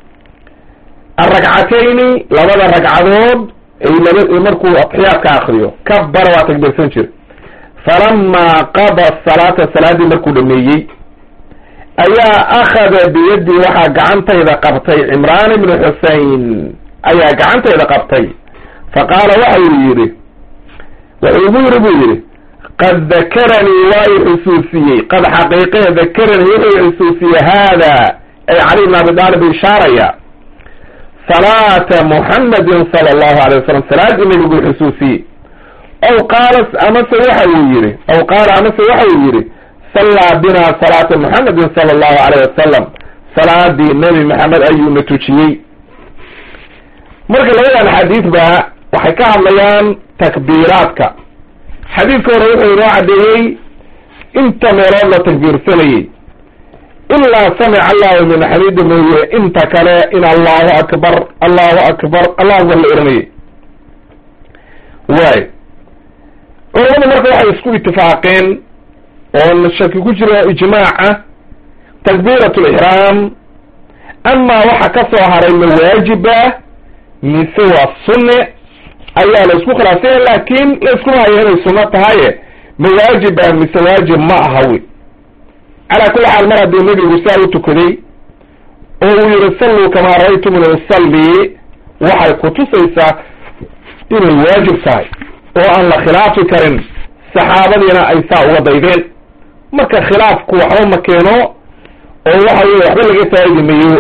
A: alragcatayni labada ragcadood ay laba markuu atxiyaadka akriyo kabara waa takbiirsan jiray falamaa qada salaata salaaddii markuu dhameeyey ayaa akhada biyadii waxaa gacantayda qabtay cimraan ibnu xusein ayaa gacantayda qabtay fa qaala waxa uu yidhi wuxuu igu yidhi buu yidhi qad dakaranii waa i xusuusiyey qad xaqiiqee dakaranii wuxuu xusuusiyey haada ay cali bn abi daalib ishaaraya salaata muxamadin sala allahu alay wasalam salaaddii nebiguu xusuusiyey aw qaala amase waxa uu yihi aw qaala amase waxa uu yihi sallaa binaa salaata muxamedin sala allahu alayh wasalam salaadii nebi maxamed ayuuna tujiyey marka labadan xadiid ba waxay ka hadlayaan takbiiraadka xadiidka hore wuxuu inoo caddeeyey inta meelood la takbiirsanayey ilaa samica allahu min xamiida mooye inta kale in allahu akbar allahu akbar allahu akbar la oranayey waay culamadu marka waxay isku itifaaqeen oon shaki ku jiro ijmaaca takbiirat lixraam amaa waxa ka soo haray ma waajiba mise waa sunne ayaa la isku khilaafsanya laakin la iskuma hayo inay sunno tahaye ma waajiba mise waajib ma aha wy calaa kulli xaal mar haddii nebigu saa u tukaday oo uu yihi salluu kamaa ra'aytumuni usalli waxay kutusaysaa inay waajib tahay oo aan la khilaafi karin saxaabadiina ay saa uga daydeen marka khilaafku waxba ma keeno oo waxa weye waxba laga faa'idi mayo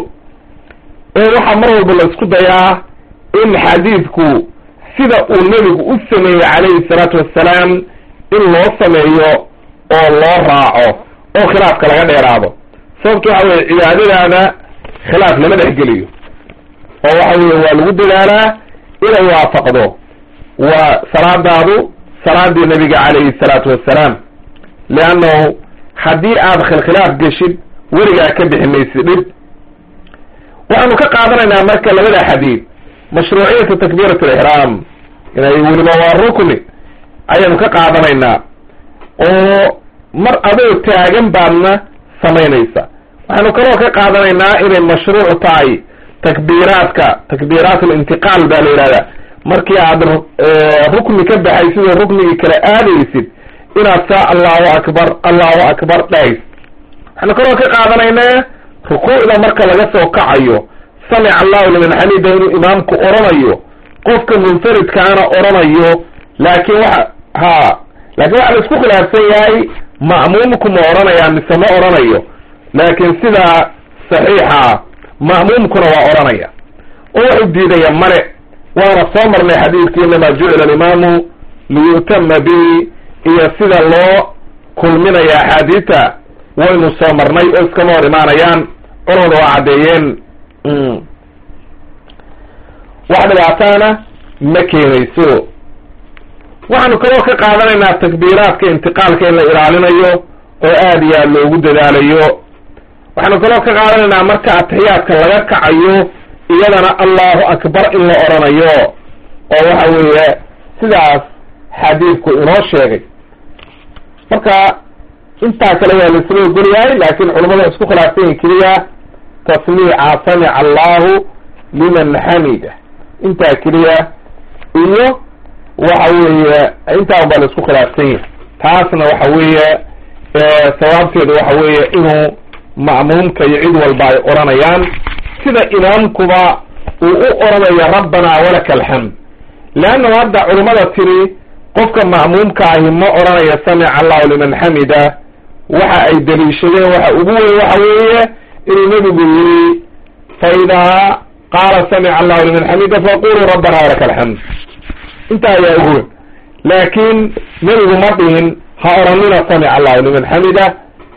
A: oo waxaa mar walba la isku dayaa in xadiidku sida uu nebigu u sameeyey calayhi salaatu wassalaam in loo sameeyo oo loo raaco oo khilaafka laga dheeraado sababto waxa weye cibaadadaada khilaaf lama dhexgeliyo oo waxa weye waa lagu dadaalaa inay waafaqdo waa salaadaadu salaadii nebiga calayhi salaatu wassalaam leannahu haddii aad khilkhilaaf geshid weligaa ka bixi maysid dhib waxaanu ka qaadanaynaa marka labada xadiid mashruuciyata takbiirat alixraam inay weliba waa rukni ayaanu ka qaadanaynaa oo mar adoo taagan baadna samaynaysa waxaanu kaloo ka qaadanaynaa inay mashruuc tahay takbiiraadka takbiiraat alintiqaal baa la yihahdaa markii aad rukni ka baxay sidoo ruknigii kale aadaysid inaad saa allahu akbar allahu akbar dhahays waxaanu kaloo ka qaadanaynaa rukuucda marka laga soo kacayo samic allahu liman xamida inuu imaamku oranayo qofka munfaridkaana oranayo laakin waxa ha laakin waxa la isku khilaafsan yahay ma'muumku ma oranayaa mise ma oranayo laakin sidaa saxiixa ma'muumkuna waa oranaya oo wuxuu diidaya male waana soo marnay xadiidkii inamaa jucila alimaamu liyutama bihi iyo sida loo kulminaya axaadiita waynu soo marnay oo iskama hor imaanayaan culamada waa caddeeyeen wax dhibaataana ma keenayso waxaanu kaloo ka qaadanaynaa takbiiraadka intiqaalka in la ilaalinayo oo aad iyo aad loogu dadaalayo waxaanu kaloo ka qaadanaynaa marka atixiyaadka laga kacayo iyadana allahu akbar in la oranayo oo waxa weeye sidaas xadiidku inoo sheegay marka intaa kale waa laisla ogol yahay laakin culamada wa isku khilaafsanyi keliya tasmiica samica allahu liman xamida intaa keliya iyo waxa weeye intaa un baa la isku khilaafsan yahay taasna waxa weeye sawaabteedu waxa weeye inuu ma'muumka iyo cid walba ay oranayaan sida imaamkuba uu u oranayo rabbanaa walaka alxamd leannahu hadda culimmada tiri qofka ma'muumka ahi ma oranayo samica allahu liman xamida waxa ay daliishadeen waxa ugu weyn waxa weeye inuu nebigu yiri fa idaa qaala samica allahu liman xamida faquluu rabbana walaka alxamd intaa ayaa ugu weyn laakin nebigu ma dhihin ha oranina samica allahu liman xamida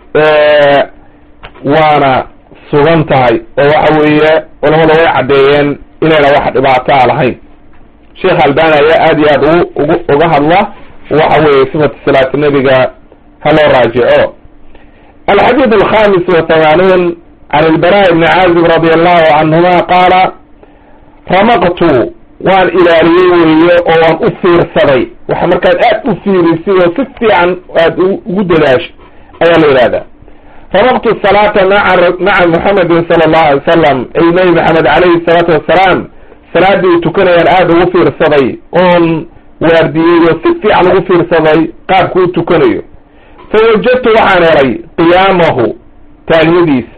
A: waana sugan tahay oo waxa weeye culamada way caddeeyeen inayna wax dhibaataa lahayn sheekh albani ayaa aad iyo aad ugu ugu uga hadla waxa weeye sifatu salaati nebiga ha loo raajico alxadiid alkhamis wathamanuun can ilbara ibni caazib radi allahu canhuma qaala ramaqtu waan ilaaliyey weeye oo waan u fiirsaday waxa markaad aad u fiirisay oo si fiican aad ugu dadaashay ayaa la yidhahdaa ramaqtu salaata maa maca muxamedin sala allahu alay wasalam ay nebi maxamed calayhi salaatu wassalaam salaaddii u tukanayaan aada ugu fiirsaday oon waardiyey oo si fiican ugu fiirsaday qaabku u tukanayo fa wajadtu waxaan helay qiyaamahu taagnadiisa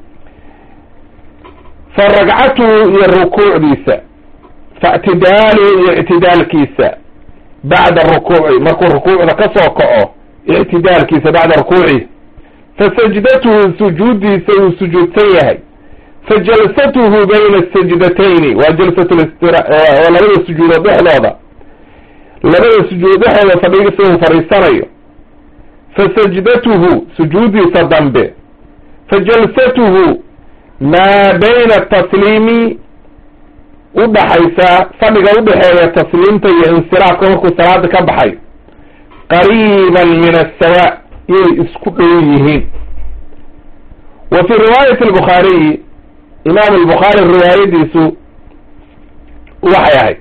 A: fa ragcatuhu iyo rukuucdiisa fa ictidaaluhu iyo ictidaalkiisa bacda rukuuci markuu rukuucda ka soo kaco ictidaalkiisa bacda rukuuci fa sajdatuhu sujuuddiisa uu sujuudsan yahay fa jalsatuhu bayna sajdatayni waa jalsatulistira waa labada sujuudood dhexdooda labada sujuudood dhexdooda fadhigiisa uu fadhiisanayo fa sajdatuhu sujuuddiisa dambe fa jalsatuhu maa bayna tasliimi udhaxaysa fadhiga udhexeeya tasliimta iyo insiraafka markuu salaada ka baxay qariiban min asawa inay isku dhow yihiin wa fii riwaayati albukhaariyi imaam albukhaari riwaayadiisu waxay ahayd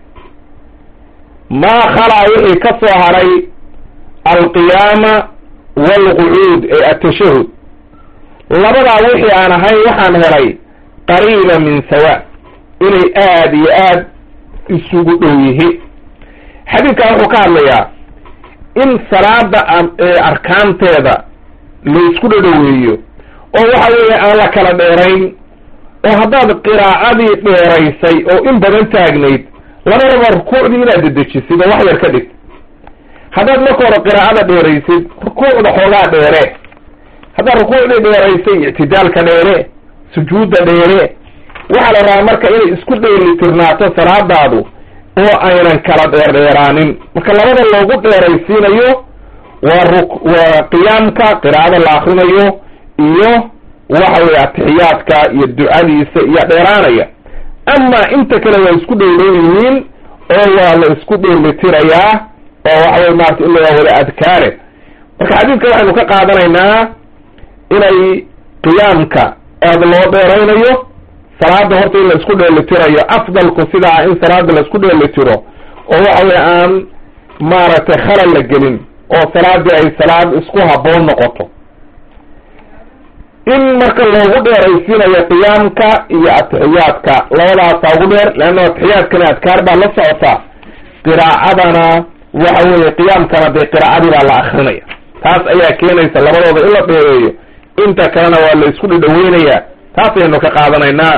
A: maa khalaa wixii ka soo haray alqiyaama waalqucuud ee atashahud labadaa wixii aan ahayn waxaan helay qariiba min sawa inay aada iyo aad isugu dhow yihiin xadiidkan wuxuu ka hadlayaa in salaada arkaanteeda la isku dhadhoweeyo oo waxa weeye aan la kala dheerayn oo haddaad qiraacadii dheeraysay oo in badan taagnayd labadaba rukuucdii inaad dedejisid oo wax yar ka dhigtid haddaad marka hore qiraacada dheeraysid rukuucda xoogaa dheere haddaad rukuucdii dheeraysay ictidaalka dheere sujuudda dheere waxaa la rabaa marka inay isku dheelitirnaato salaadaadu oo aynan kala dheerdheeraanin marka labada loogu dheeraysiinayo waa ru waa qiyaamka qiraacada la akrinayo iyo waxa weye atixiyaadka iyo ducadiisa iyo dheeraanaya ama inta kale waa isku dhowdhow yihiin oo waa la isku dheelitirayaa oo waxa weye maarata in waa wada adkaare marka xadiidka waxaynu ka qaadanaynaa inay qiyaamka aada loo dheeraynayo salaada horta in la isku dheelitirayo afdalku sidaa in salaada la isku dheelitiro oo waxa weye aan maaragtay khalal la gelin oo salaadii ay salaad isku habboon noqoto in marka loogu dheeraysiinayo qiyaamka iyo atixiyaadka labadaasaa ugu dheer leanna atixiyaadkana adkaar baa la socotaa qiraacadana waxa weeye qiyaamkana dee qiraacadii baa la akrinaya taas ayaa keenaysa labadooda in la dheereeyo inta kalena waa la isku dhidhaweynayaa taas ayaynu ka qaadanaynaa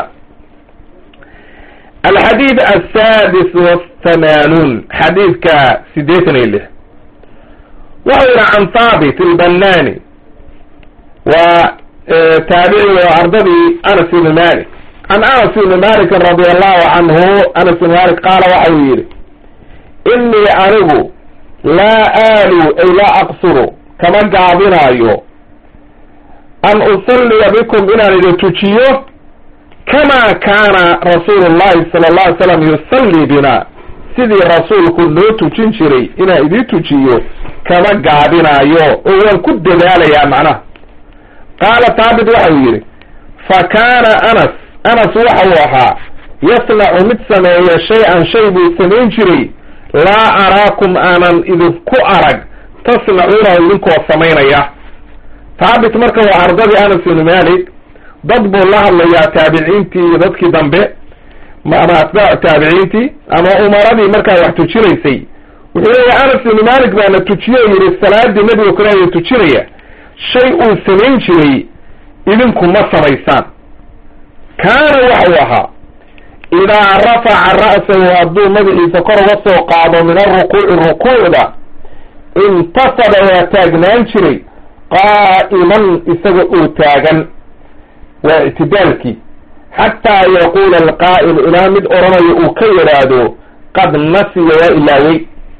A: alxadiid asaadis wathamanuun xadiidka sideetan iyo lix wuxuu yihi can thaabit ilbanani waa taabici oo ardadii anas ibni malik can anas ibni malikin radi allahu canhu anas ibni malik qaala waxa uu yihi inii anigu laa aalu ay laa aqsuru kama gaabinaayo an usalliya bikum inaan idin tujiyo kama kaana rasuulu llahi sala alla alay slam yusallii bina sidii rasuulku noo tujin jiray inaan idin tujiyo kama gaabinaayo oo waan ku dadaalayaa macnaha qaala taabit waxau yidhi fa kaana anas anas waxa uu ahaa yasnacu mid sameeya shay-an shay buu samayn jiray laa araakum aanan idinku arag tasnacuunahu idinkoo samaynaya taabit marka waa ardadii anas ibni malik dad buu la hadlayaa taabiciintii iyo dadkii dambe ama atbaacu taabiciintii ama umaradii markaa wax tujinaysay wuxuu leeyahy anas ibni malik baana tujiye o yihi salaadii nebiga kaleaya tujinaya shay uu samayn jiray idinku ma samaysaan kaana waxau ahaa idaa rafaca ra'sahu hadduu madaxiisa kor uga soo qaado min arukuuci rukuucda intasaba waa taagnaan jiray qaa'iman isaga oo taagan waa ictidaalkii xataa yaquula alqaa'il ilaa mid odhanayo uu ka yidhaahdo qad nasiya waa ilaawey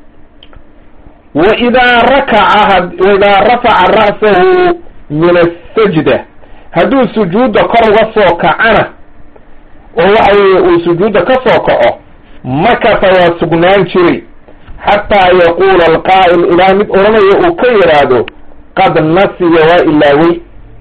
A: waidaa rakaca waidaa rafaca ra'sahu min asajda hadduu sujuudda kor uga soo kacana oo waxa weeye uu sujuudda ka soo kaco makasa waa sugnaan jiray xataa yaquula alqaa'il ilaa mid odhanayo uu ka yidhaahdo qad nasiya waa ilaawey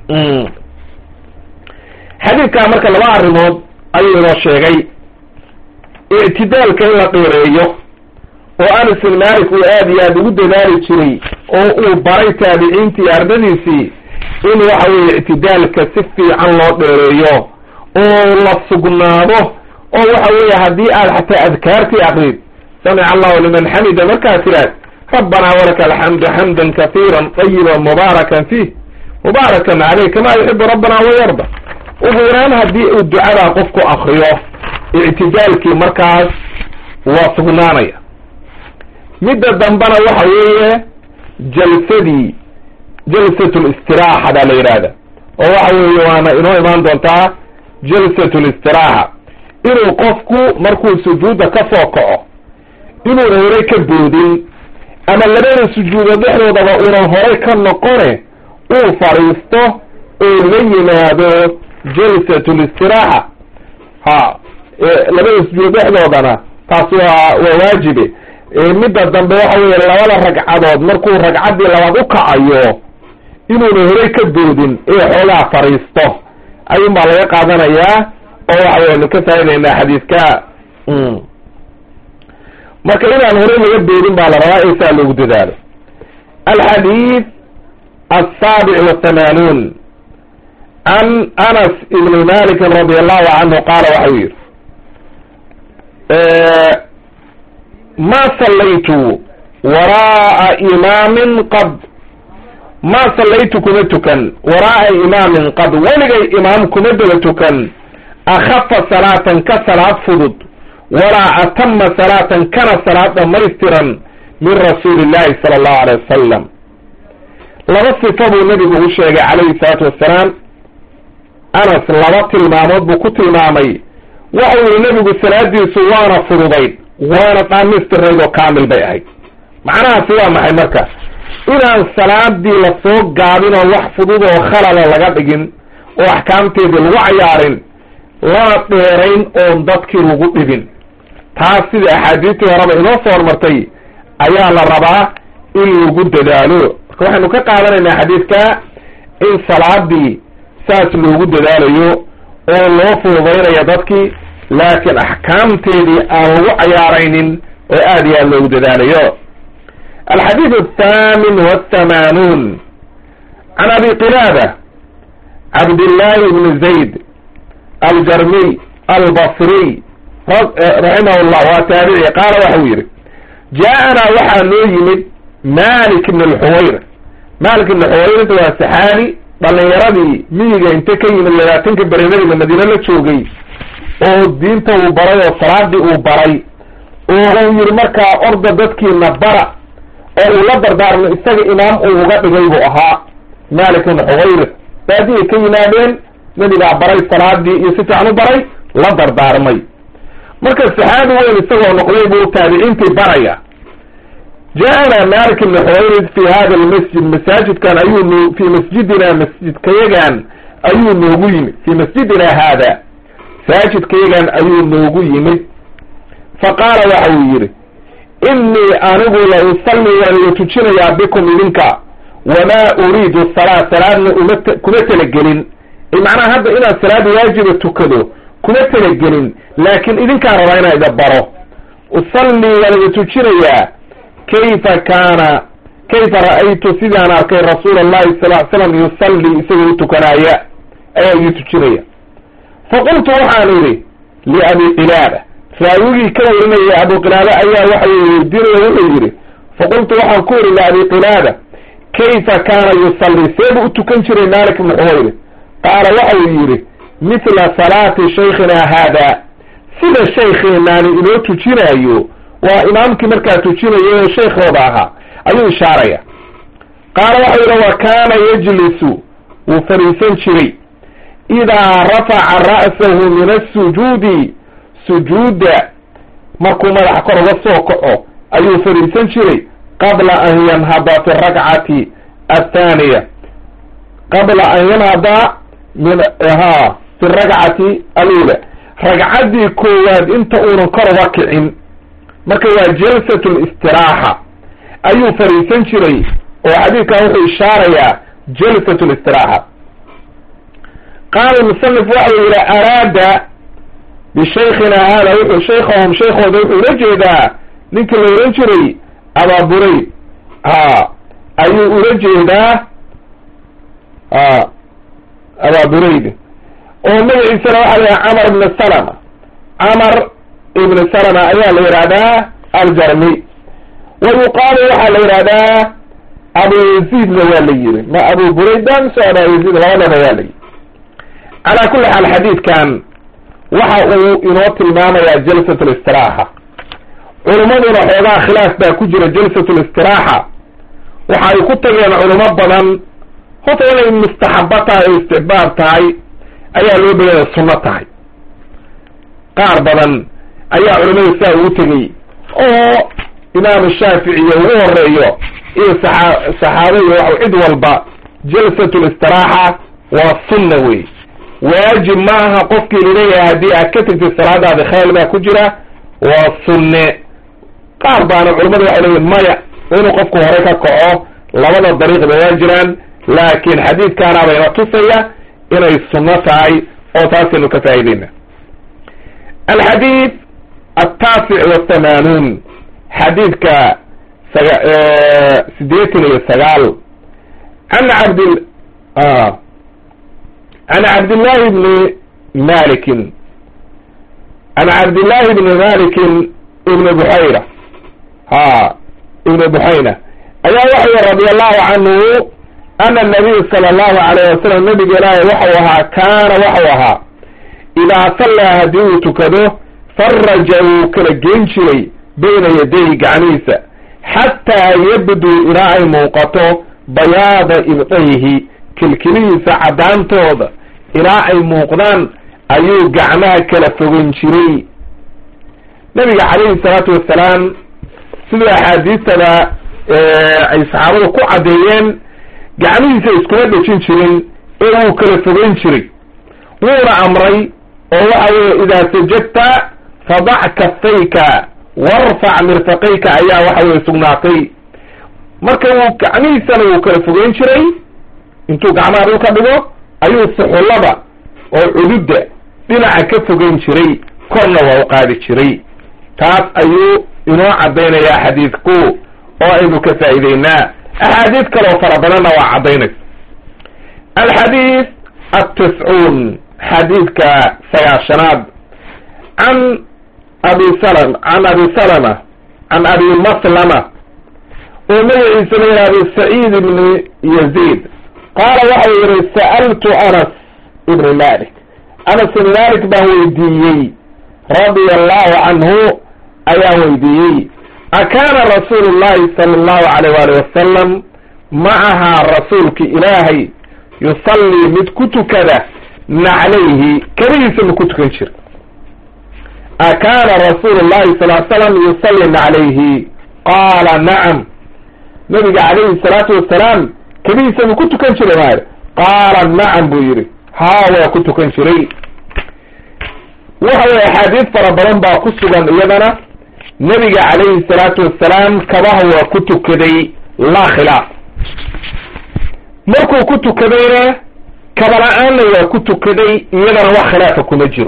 A: xadiidkaa marka laba arrimood ayuu inoo sheegay ictidaalka in la dheereeyo oo anas bin malik uu aada iyo aada ugu dadaali jiray oo uu baray taabiciintii iyo ardadiisii in waxa weeye ictidaalka si fiican loo dheereeyo oo la sugnaado oo waxa weeye haddii aad xataa adkaartii aqrid samica allahu liman xamida markaad tiraad rabbanaa walaka alxamdu xamdan kahiira tayiba mubaarakan fiih mubaarakan caleyh kamaa yuxibu rabbana wayarda ugu yaraan haddii uu ducadaa qofku akriyo ictidaalkii markaas waa sugnaanaya midda dambena waxa weeye jalsadii jalsat listiraaxa baa la yidhaahda oo waxa weeye waana inoo imaan doontaa jalsat listiraaxa inuu qofku markuu sujuudda ka soo kaco inuuna horay ka boodin ama labada sujuudood dhexdoodaba uunan horay ka noqone uu fadhiisto oo la yimaado jalsat listiraaxa ha labada sujuudood dhexdoodana taas waa waa waajibe midda dambe waxa weeye labada ragcadood markuu ragcaddii labaad u kacayo inuuna horay ka boodin ee xoogaa fadhiisto ayuun baa laga qaadanayaa oo waxa weyanu ka faa'idaynaa xadiiska marka inaan horey laga boodin baa la rabaa ee saa loogu dadaalo alxadiid asaabic wathamanuun can anas ibni malikin radi allahu canhu qaala waxau yihi ma sallaytu waraa'a imaamin qad ma sallaytu kuma tukan waraa'a imaamin qad weligay imaam kuma daba tukan akhafa salaatan ka salaad fudud walaa atama salaatan kana salaad dhamaystiran min rasuuli illahi sala allahu alay wasalam laba sifa buu nebigu u sheegay calayhi salaatu wassalaam anas laba tilmaamood buu ku tilmaamay waxa yihi nebigu salaadiisu waana fududayd waana dhaamistirnayd oo kaamil bay ahayd macnahaasi waa maxay marka inaan salaadii lasoo gaabin oo wax fudud oo khalala laga dhigin oo axkaamteedii lagu cayaarin lana dheerayn oon dadkii lagu dhibin taas sidai axaadiistii horeba inoo soo hormartay ayaa la rabaa in lagu dadaalo marka waxaynu ka qaadanaynaa xadiidka in salaadii saas loogu dadaalayo oo loo fududaynayo dadkii laakiin axkaamteedii aan lagu cayaaraynin oo aad iyo aad loogu dadaalayo alxadiid athaamin wathamanuun can abi qilaada cabdillahi bni zayd aljarmiy albasriy raximah llah waa taabici qaala waxau yihi jaa-anaa waxaa noo yimid malik ibn alxuwayr malik ibn xuwayrinta waa saxaabi dhalinyaradii miyiga inte ka yimid labaatanka beri nabiga madiine la joogay oo diinta uu baray oo salaadii uu baray oo uu yihi markaa orda dadkiina bara oo uu la dardaarmo isaga imaam uu uga dhigay buu ahaa malik ibn xuwayr baadiyay ka yimaadeen nebigaa baray salaadii iyo si fiican u baray la dardaarmay marka saxaabi weyn isagoo noqday buu taabiciintii baraya jaa-ana malik ibn xuwayrid fi hada almasjid masaajidkan ayuu no fi masjidina masjidkayagan ayuu noogu yimid fi masjidina haada masaajidkayagan ayuu noogu yimid fa qaala waxa uu yidhi inii anigu la usalli waan iga tujinayaa bikum idinka wamaa uriidu salaa salaadna uma kuma talagelin macnaha hadda inaad salaad waajiba tukado kuma talagelin laakiin idinkaan rabaa inaa ida baro usalli waan iga tujinayaa kayfa kaana kayfa ra'aytu sidaan arkay rasuula allahi sal ly slam yusalli isagoo u tukanaaya ayaa ii tujinaya faqultu waxaan idhi liabi qilaada raawigii ka warinaya abu qilaada ayaa waxa weydiinaya wuxuu yidhi faqultu waxaan ku idhi liabi qilaada kayfa kaana yusalli seebuu u tukan jiray malik ibnu xuwayri qaala waxa uu yidhi mithla salaati shaykhina haada sida shaykheenaani inoo tujinaayo waa imaamkii markaa tujinayo oo shaykhooda ahaa ayuu ishaaraya qaala waxau yidhi wa kaana yajlisu wuu fadhiisan jiray idaa rafaca ra'sahu min asujuudi sujuudda markuu madaxa kor uga soo kaco ayuu fadhiisan jiray qabla an yanhada fi rakcati athaaniya qabla an yanhada min ha fi rakcati alula ragcaddii koowaad inta uunan kor uga kicin marka waa jalsat listiraaxa ayuu fadhiisan jiray oo xadiidkan wuxuu ishaarayaa jalsat listiraaxa qaala musanif waxa uu yihi araada bishaykhina hada wuxuu shaykhahum shaykhooda wuxuu ula jeedaa ninkii la ohan jiray abaa burayd ha ayuu ula jeedaa a abaa burayd oo magaciisana waxa la yidhaha camar ibn salama camar ibn salama ayaa la yidhahdaa aljarmi wa yuqaalu waxaa la yidhahdaa abu yaziidna waa la yiri ma abu burayda mise aba yaziid labadaba waa la yiri calaa kulli xaal xadiidkan waxa uu inoo tilmaamayaa jalsat listiraaxa culimmaduna xoogaa khilaaf baa ku jira jalsat listiraaxa waxa ay ku tageen culimo badan horta inay mustaxabo tahay oo istixbaab tahay ayaa loo badaya sunno tahay qaar badan ayaa culimada sidaa ugu tegey oo imaamu shaaficiyo ugu horeeyo iyo saaa saxaaba iyo wa cid walba jalsat listiraaxa waa sunna wey waajib ma aha qofkii laleeyahay haddii aad ka tegtid salaadaadi khayl baa ku jira waa sunne qaar baana culimadu waxay leeyihin maya inuu qofku hore ka kaco labada dariiqba waa jiraan laakiin xadiidkaana bayna tusaya inay sunno tahay oo taasaynu ka faa'iideyna alxadiid altaasic wathamanuun xadiidka sideetan iyo sagaal an cabd an cabdillahi bni malikin an cabdillahi bni malikin ibni buxayra ha ibni buxayna ayaa waxay radi allahu canhu ana nabiy sala allahu alayh wasalam nabiga ilaahay waxau ahaa kaana waxau ahaa idaa sallaa haddii uu tukado faraja wuu kala geen jiray bayna yadayhi gacmihiisa xataa yabduu ilaa ay muuqato bayaada ibdayhi kilkilihiisa caddaantooda ilaa ay muuqdaan ayuu gacmaha kala fogan jiray nabiga calayhi salaatu wassalaam siduu axaadiistada ay saxaabadu ku caddeeyeen gacmihiisa iskuma dhejin jirin ee wuu kala fogeyn jiray wuuna amray oo waxa weeye idaa sajadta fadac kafayka warfac mirfaqayka ayaa waxa weye sugnaatay marka wuu gacmihiisana wuu kala fogeyn jiray intuu gacmaha dhulka dhigo ayuu suxullada oo cududda dhinaca ka fogeyn jiray korna waa u qaadi jiray taas ayuu inoo caddaynayaa xadiidku oo aynu ka faa'iideynaa axaadiis kaloo fara badanna waa caddaynaysa alxadiid altiscuun xadiidka sagaashanaad can abi salm can abi salama can abi maslama oo magaciisa la yihahdo saciid ibni yaziid qaala waxau yihi sa'altu anas ibni malik anas ibni malik baan weydiiyey radia allahu canhu ayaan weydiiyey akaana rasuulu llahi sala allahu alayh waali wasalam ma ahaa rasuulki ilaahay yusallii mid ku tukada naclayhi keligiisa ma ku tukan jira akaana rasuulu llahi sal l slam yusalli naclayhi qaala nacam nabiga calayhi salaatu wasalaam keligiisa ma ku tukan jiray maayr qaala nacam buu yidhi haa waa ku tukan jiray waxa weye axaadiis fara badan baa ku sugan iyadana nebiga calayhi salaatu wassalaam kabaha waa ku tukaday laa khilaaf markuu ku tukadayna kabala-aanna waa ku tukaday iyadana wax khilaafa kuma jiro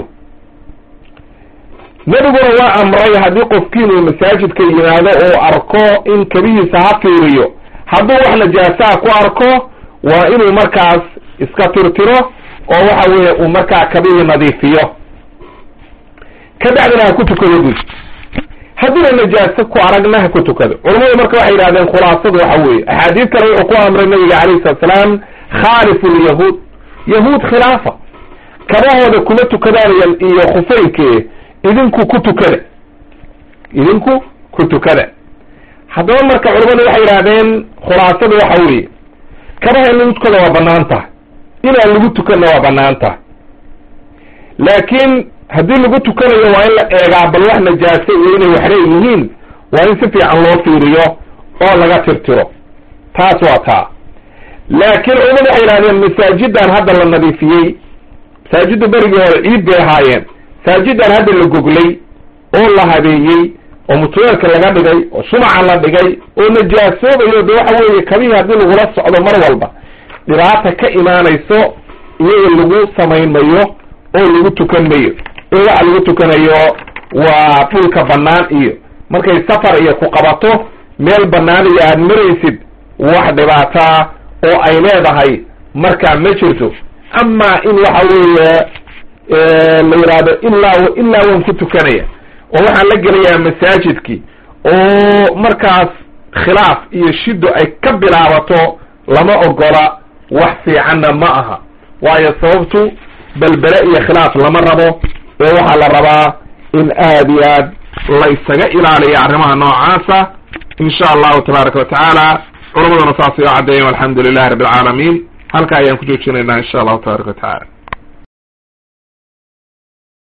A: nebiguna waa amray haddii qofkiinuu masaajidka yimaado uu arko in kabihiisa ha fiiriyo hadduu wax najaasaa ku arko waa inuu markaas iska tirtiro oo waxa weeye uu markaa kabihii nadiifiyo ka bacdina ha ku tukado guud haddiina najaaso ku aragna ha ku tukado culamadu marka waxay yidhahdeen khulaasadu waxa weeye axaadiis kale wuxuu ku amray nabiga calayhi salatu salaam khaalifu lyahuud yahuud khilaafa kabahooda kuma tukadaan iyo khufeynke idinku ku tukada idinku ku tukada haddaba marka culamadu waxay yidhahdeen khulaasadu waxa weeye kabaha in lagu tukada waa banaan tahay inaan lagu tukanna waa banaan tahay laakiin haddii lagu tukanayo waa in la eegaa bal wax najaase iyo inay waxre yihiin waa in si fiican loo fiiriyo oo laga tirtiro taas waa taa laakiin culamadu waxay yidhahdeen masaajidan hadda la nadiifiyey masaajidda berigii hore ciid bay ahaayeen masaajidan hadda la goglay oo la habeeyey oo mutuleelka laga dhigay oo shumaca la dhigay oo najaasoobayo de waxa weeye kabihii haddii lagula socdo mar walba dhibaata ka imaanayso iyaga lagu samayn mayo oo lagu tukan mayo ee waxa lagu tukanayo waa dhulka bannaan iyo markay safar iyo ku qabato meel bannaan iyo aada maraysid wax dhibaataa oo ay leedahay markaa ma jirto amaa in waxa weeye la yidhaahdo ilaa ilaa waan ku tukanaya oo waxaan la gelayaa masaajidkii oo markaas khilaaf iyo shido ay ka bilaabato lama ogola wax fiicanna ma aha waayo sababtu belbele iyo khilaaf lama rabo ee waxaa la rabaa in aada iyo aad la ysaga ilaaliya arrimaha noocaasa insha allahu tabaaraka watacaala culamaduna saasay oo caddeeyen alxamdu lilahi rabbi alcaalamiin halka ayaan ku joojinaynaa insha allahu tabaaraka watacaala